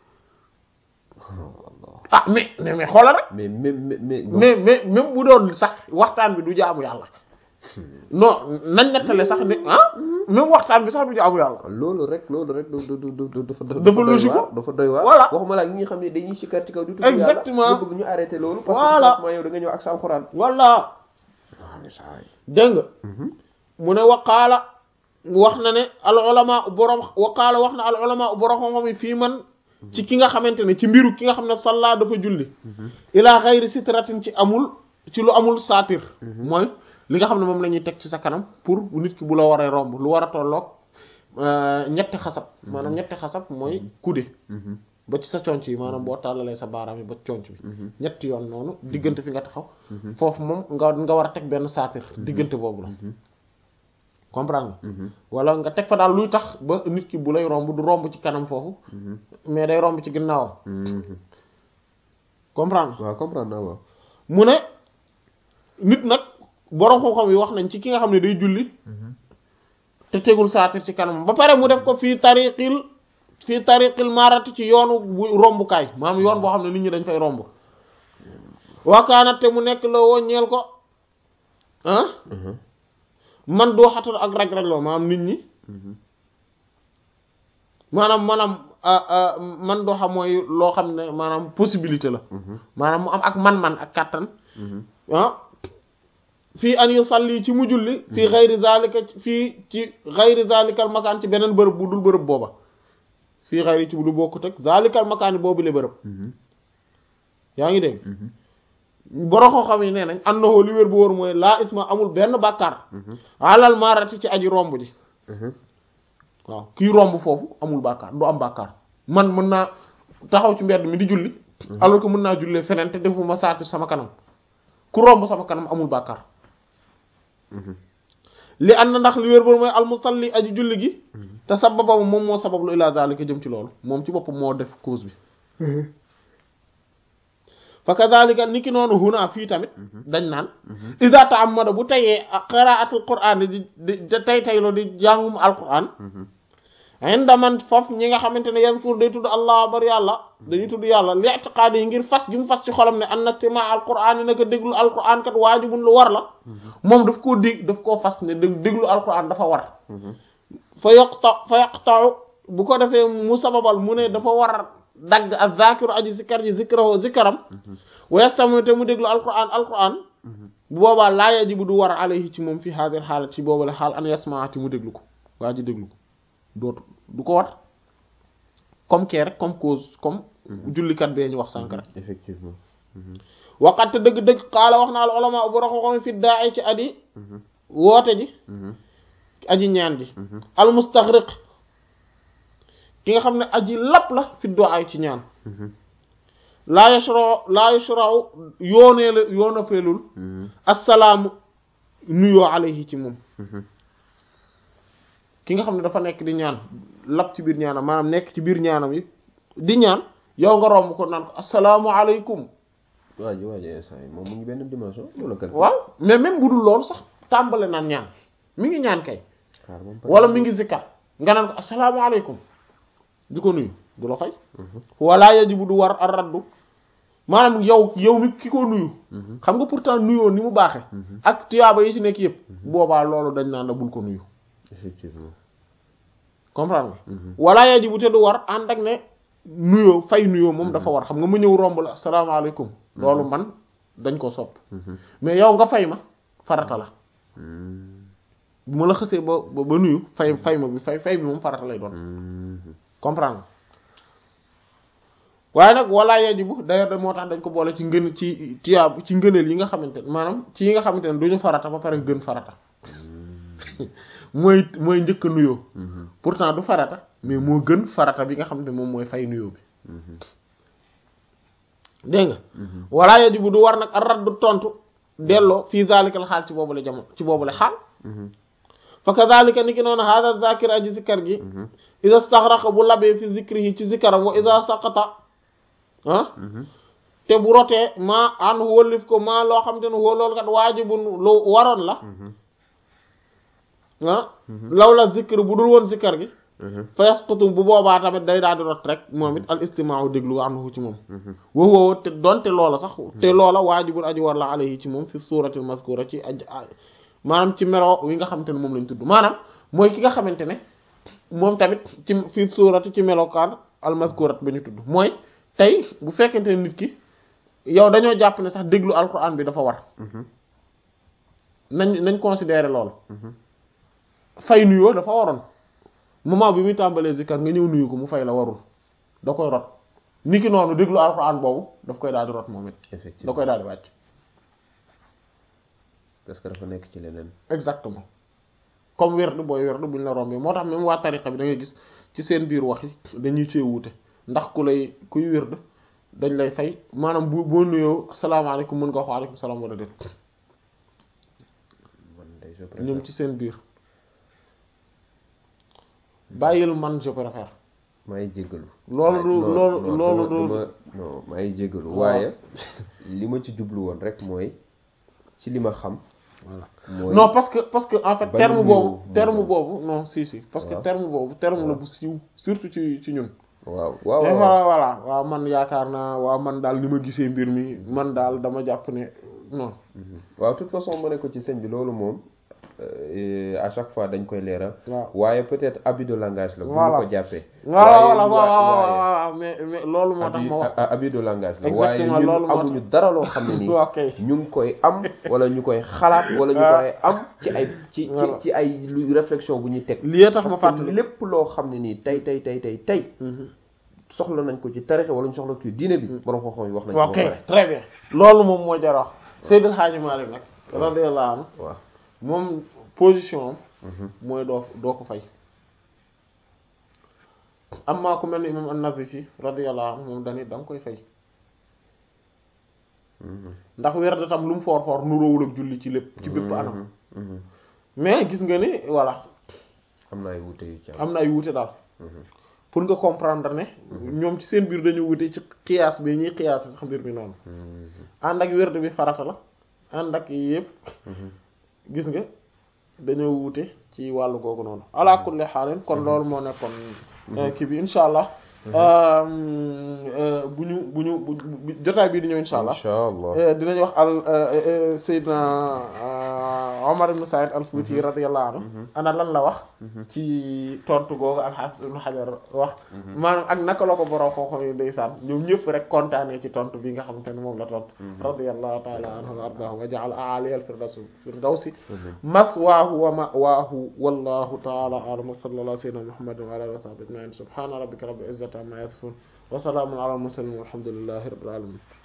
ah mais mais mais xoolal rek mais même mais mais mais mais même bu doon sax waxtaan bi du jaamu yàlla non nañ nettale sax ne ah même waxtaan bi sax du jaamu yàlla loolu rek loolu rek du du du du dafa Dafa doy logique waar dafa doy waar Voilà. waxuma la ñi nga xam ne dañuy sikkar ci kaw di tudd Exactement. yàlla nga bëgg ñu arrêté loolu parce que Voilà. tout simplement yow da nga ñëw ak sa alxuraan walla dégg nga mu ne waqaala wax na ne al ulama borom waqaala wax na al ulama borom xam-xam yi fii man ci ki nga xamante ne ci mbiru ki nga xam ne salla dafa julli ila xayri sitratin ci amul ci lu amul saatir mooy li nga xam ne moom la ñuy teg ci sa kanam pour nit ki bu la waree romb lu war a tolloog euh, ñetti xasab maanaam ñetti xasab mooy kude ba ci sa conc yi maanaam boo tàllalee sa baaraam yi ba conc bi ñetti yoon noonu diggante fi nga taxaw foofu moom nga nga war a teg benn saatir diggante boobu la comprendre nga wala nga teg fa daal luy tax ba nit ki bu lay romb du romb ci kanam foofu mais day romb ci ginnaawam comprendre nga waaw comprendre naa waaw mu ne nit nag borom xam-xam yi wax nañ ci ki nga xam ne day julli te tegul saatir ci kanam ba pare mu def ko fii tariqil fii tariqil marati ci yoonu bu rombukaay maanaam yoon boo xam ne nit ñi dañ fay romb wakaanat te mu nekk la woo ñeel ko ah man doo xatal ak raj-raj loo maanaam nit ñi maanaam maanaam man doo xam mooy loo xam ne maanaam possibilité la maanaam mu am ak man-man ak kàttan ah fii an yusalli ci mu julli fii xayri zalika fii ci xayri zalikal makaan ci beneen bërëb bu dul bërëb booba fii xayri ci lu bokkut ak zalikal makaan boobu le bërëb yaa ngi dégg boroxoo xam yi nee nañ annahu li wér bu wóor mooy laa isma amul benn bàkkaar alal maarati ci aji romb ji waaw kii romb foofu amul bàkkaar du am bàkkaar man mën naa taxaw ci mbedd mi di julli alors que mën naa jullee feneen te defuma saatir sama kanam ku romb sama kanam amul bàkkaar li ànd ndax li wér boobu mooy almusalli aji julli gi te sababa moom moo sabablu ila zalika jëm ci loolu moom ci boppam moo def cause bi fa kadhalika niki noonu huna fii tamit dañ naan ida ta'ammada bu tayee qira'atul qur'an di di tay tayloo di jàngum alquran inda man foofu ñi nga xamante ne yazkur day tudd allah bari yàlla dañuy tudd yàlla li i'tiqaadi yi ngir fas gi mu fas ci xolam ne anna istima' alquran yi naka déglu alquran kat waajibun lu war la moom daf koo dég daf koo fas ne déglu alquran dafa war fa yaqta fa yaqta'u bu ko defee mu sababal mu ne dafa war dagg ak zakiru aji zikkar ji zikrahu zikkaram wa yastamu te mu déglu alquran alquran bu boobaa laa yajibu du war alayhi ci moom fi hadir xaalat ci boobu la xaal an yasmaati mu déglu ko waa ji déglu ko dootu du ko war comme kee rek comme cause comme jullikat bee ñu wax sànk rek effectivement waxatte dëgg-dëgg xaala wax naa al ulama bu raxoxomi fi daa ci adi woote ji aji ñaan ji al mustaghriq ki nga xam ne aji lap la fi du'a ci ñaan laa yashra laa yashra'u yoonee la yoona feelul assalaamu nuyoo alayhi ci moom ki nga xam ne dafa nekk di ñaan lap ci biir ñaanam maanaam nekk ci biir ñaanam yi di ñaan yow nga romb ko naan ko assalaamu alaykum waa ji waa ji instant yi moom mu ngi benn dimension loolu kay waaw mais même bu dul loolu sax tàmbale naan ñaan mi ngi ñaan kay xaar moom wala mi ngi zikkar nga naan ko assalaamu alaykum di ko nuyu du la fay wala yajibu du war ar raddu maanaam yow yow mi ki ko nuyu xam nga pourtant nuyoo ni mu baaxe ak tuyaaba yi ci nekk yëpp boobaa loolu dañ naan la bul ko nuyu effectivement comprendre nga wala yajibu te du war ànd ak ne nuyoo fay nuyoo moom dafa war xam nga mu ñëw romb la asalaamaaleykum loolu man dañ ko sopp mais yow nga fay ma farata la bu ma la xësee ba ba ba nuyu fay fay ma bi fay fay bi moom farata lay doon comprendre nga waaye nag wala yajibu d'ailleurs da moo tax dañ ko boole ci ngën ci tiyaab ci ngëneel yi nga xamante ne maanaam ci yi nga xamante ne duñu farata ba pare gën farata mooy mooy njëkk a nuyoo pourtant du farata mais moo gën farata bi nga xam ne moom mooy fay nuyoo bi dégg nga wala yajibu du war nag ar raddu tontu delloo fii zalikal xaal ci boobule jamono ci boobule xaal fa kadhalika ni ki noonu hada zakir aji zikkar gi ida staxraqa bu labee fi zikrihi ci zikkaram wa ida saqata ah te bu rotee maa an wëllif ko maa loo xam te ne woo loolu kat waajibun lu waroon la ah law la zikr bu dul woon zikkar gi fa yasqutu bu boobaa tamit day daal di rot rek moom it al istimaaw déglu anhu ci moom wa huwa te donte loola sax te loola waajibun aji war la alayhi ci moom fi suuratil mazkura ci aj maanaam ci melo wi nga xamante ne moom lañ tudd maanaam mooy ki nga xamante ne moom tamit ci fi suurati ci melokaan al mazkurat ba ñu tudd mooy tey bu fekkente ne nit ki yow dañoo jàpp ne sax déglu alquran bi dafa war nañ nañ considérer loolu fay nuyoo dafa waroon moment bi muy tàmbalee zikkar nga ñëw nuyu ko mu fay la warul da koy rot niki noonu déglu alquran boobu daf koy daal di rot moom it da effectivement koy daal di wàcc parce que dafa nekk ci leneen exactement comme werd booy werd buñ la rombee moo tax même waa tariqa bi da ngay gis ci seen biir wax yi dañuy cee wuute ndax ku lay kuy werd dañ lay fay maanaam bu boo nuyoo asalaamaaleykum mën nga wax waaleykum salaam wala déet man day je ñoom préfère ci seen biir bàyyil man je préfère maa ngi jéggalu loolu du non, loolu non, loolu duma- du duma- non maa ngi jéggalu Waaw. waaye li ma ci jublu woon rek mooy ci li ma xam voilà mooy non parce que parce que en fait bañ terme a boobu nuyoo terme moo boobu non si si parce que Waaw. terme boobu terme la Waaw. bu siiw surtout ci ci ñun waaw waaw mais waaw voilà voilà waaw man yaakaar naa waaw man daal ni ma gisee mbir mi man daal dama jàpp ne non Mhm. waaw de toute façon ma ne ko ci sëñ bi loolu moom euh, à chaque fois dañ koy leeral waaw waaye peut-être abus de langage la bu Voilà. ñu ko jàppee voilà waaye voilà wa- waaw waaw waaye waaw mais mais loolu moo tax abus ma wax a- abus de langage la waaye Exactement, ñun loolu moo tax. amuñu dara loo xam ne nii ok ñu ngi koy am wala ñu koy xalaat wala ñu Ah. koy am ci ay ci ci Voilà. ci ay lu réflexion bu ñuy teg lii tax ma parce que fàttali lépp loo xam ne nii tey tey tey tey tey Mhm. soxla nañ ko ci tarixa wala ñu soxla ko ci diine bi borom xam-xam yi wax nañ ko ok ba pare très bien loolu moom moo jar a wax Seydil Hadji Malick nag radiyallahu anhu waaw moom position am Mhm. mooy doo doo ko fay amma ku mel ni imam an-Nazifi radiyallahu anhu moom dani da nga koy fay Mhm. ndax werd tam lu mu foor foor nuróowul ak julli ci lépp ci bépp anam Mhm. Mhm. mais gis nga ni voilà am na ay wuute yu ci am am na ay wuute daal Mhm. pour nga comprendre ne ñoom ci seen biir dañu wute ci xiyaas bi ñuy xiyaas sax mbir mi noonu Mhm. ànd ak werd bi farata la ànd ak yëpp Mhm. gis nga dañoo wute ci wàllu googu noonu ala kulli xaalin kon loolu moo nekkoon kii bi insha allah bu ñu bu ñu bu bi jotaay bii di ñëw insha allah insha allah dinañ wax al Seydina Omar ibn Saïd al-Fouti radiyallahu anhu ana lan la wax ci tontu googu al-Hafiz ibn Hajar wax maanaam ak naka la ko borom xooxam yi ndeysaan ñoom ñëpp rek kontaanee ci tontu bi nga xamante ne moom la tontu radiyallahu ta'ala anhu wa ardaahu wa ja'ala a'ali al-firdaws firdawsi maswaahu wa ma'waahu wallahu ta'ala a'lam wa sallallahu ala sayyidina Muhammadin wa ala alihi wa sahbihi ajma'in subhana rabbika rabbil izzati amma yasifun wa salamun ala al-mursalin walhamdulillahi rabbil alamin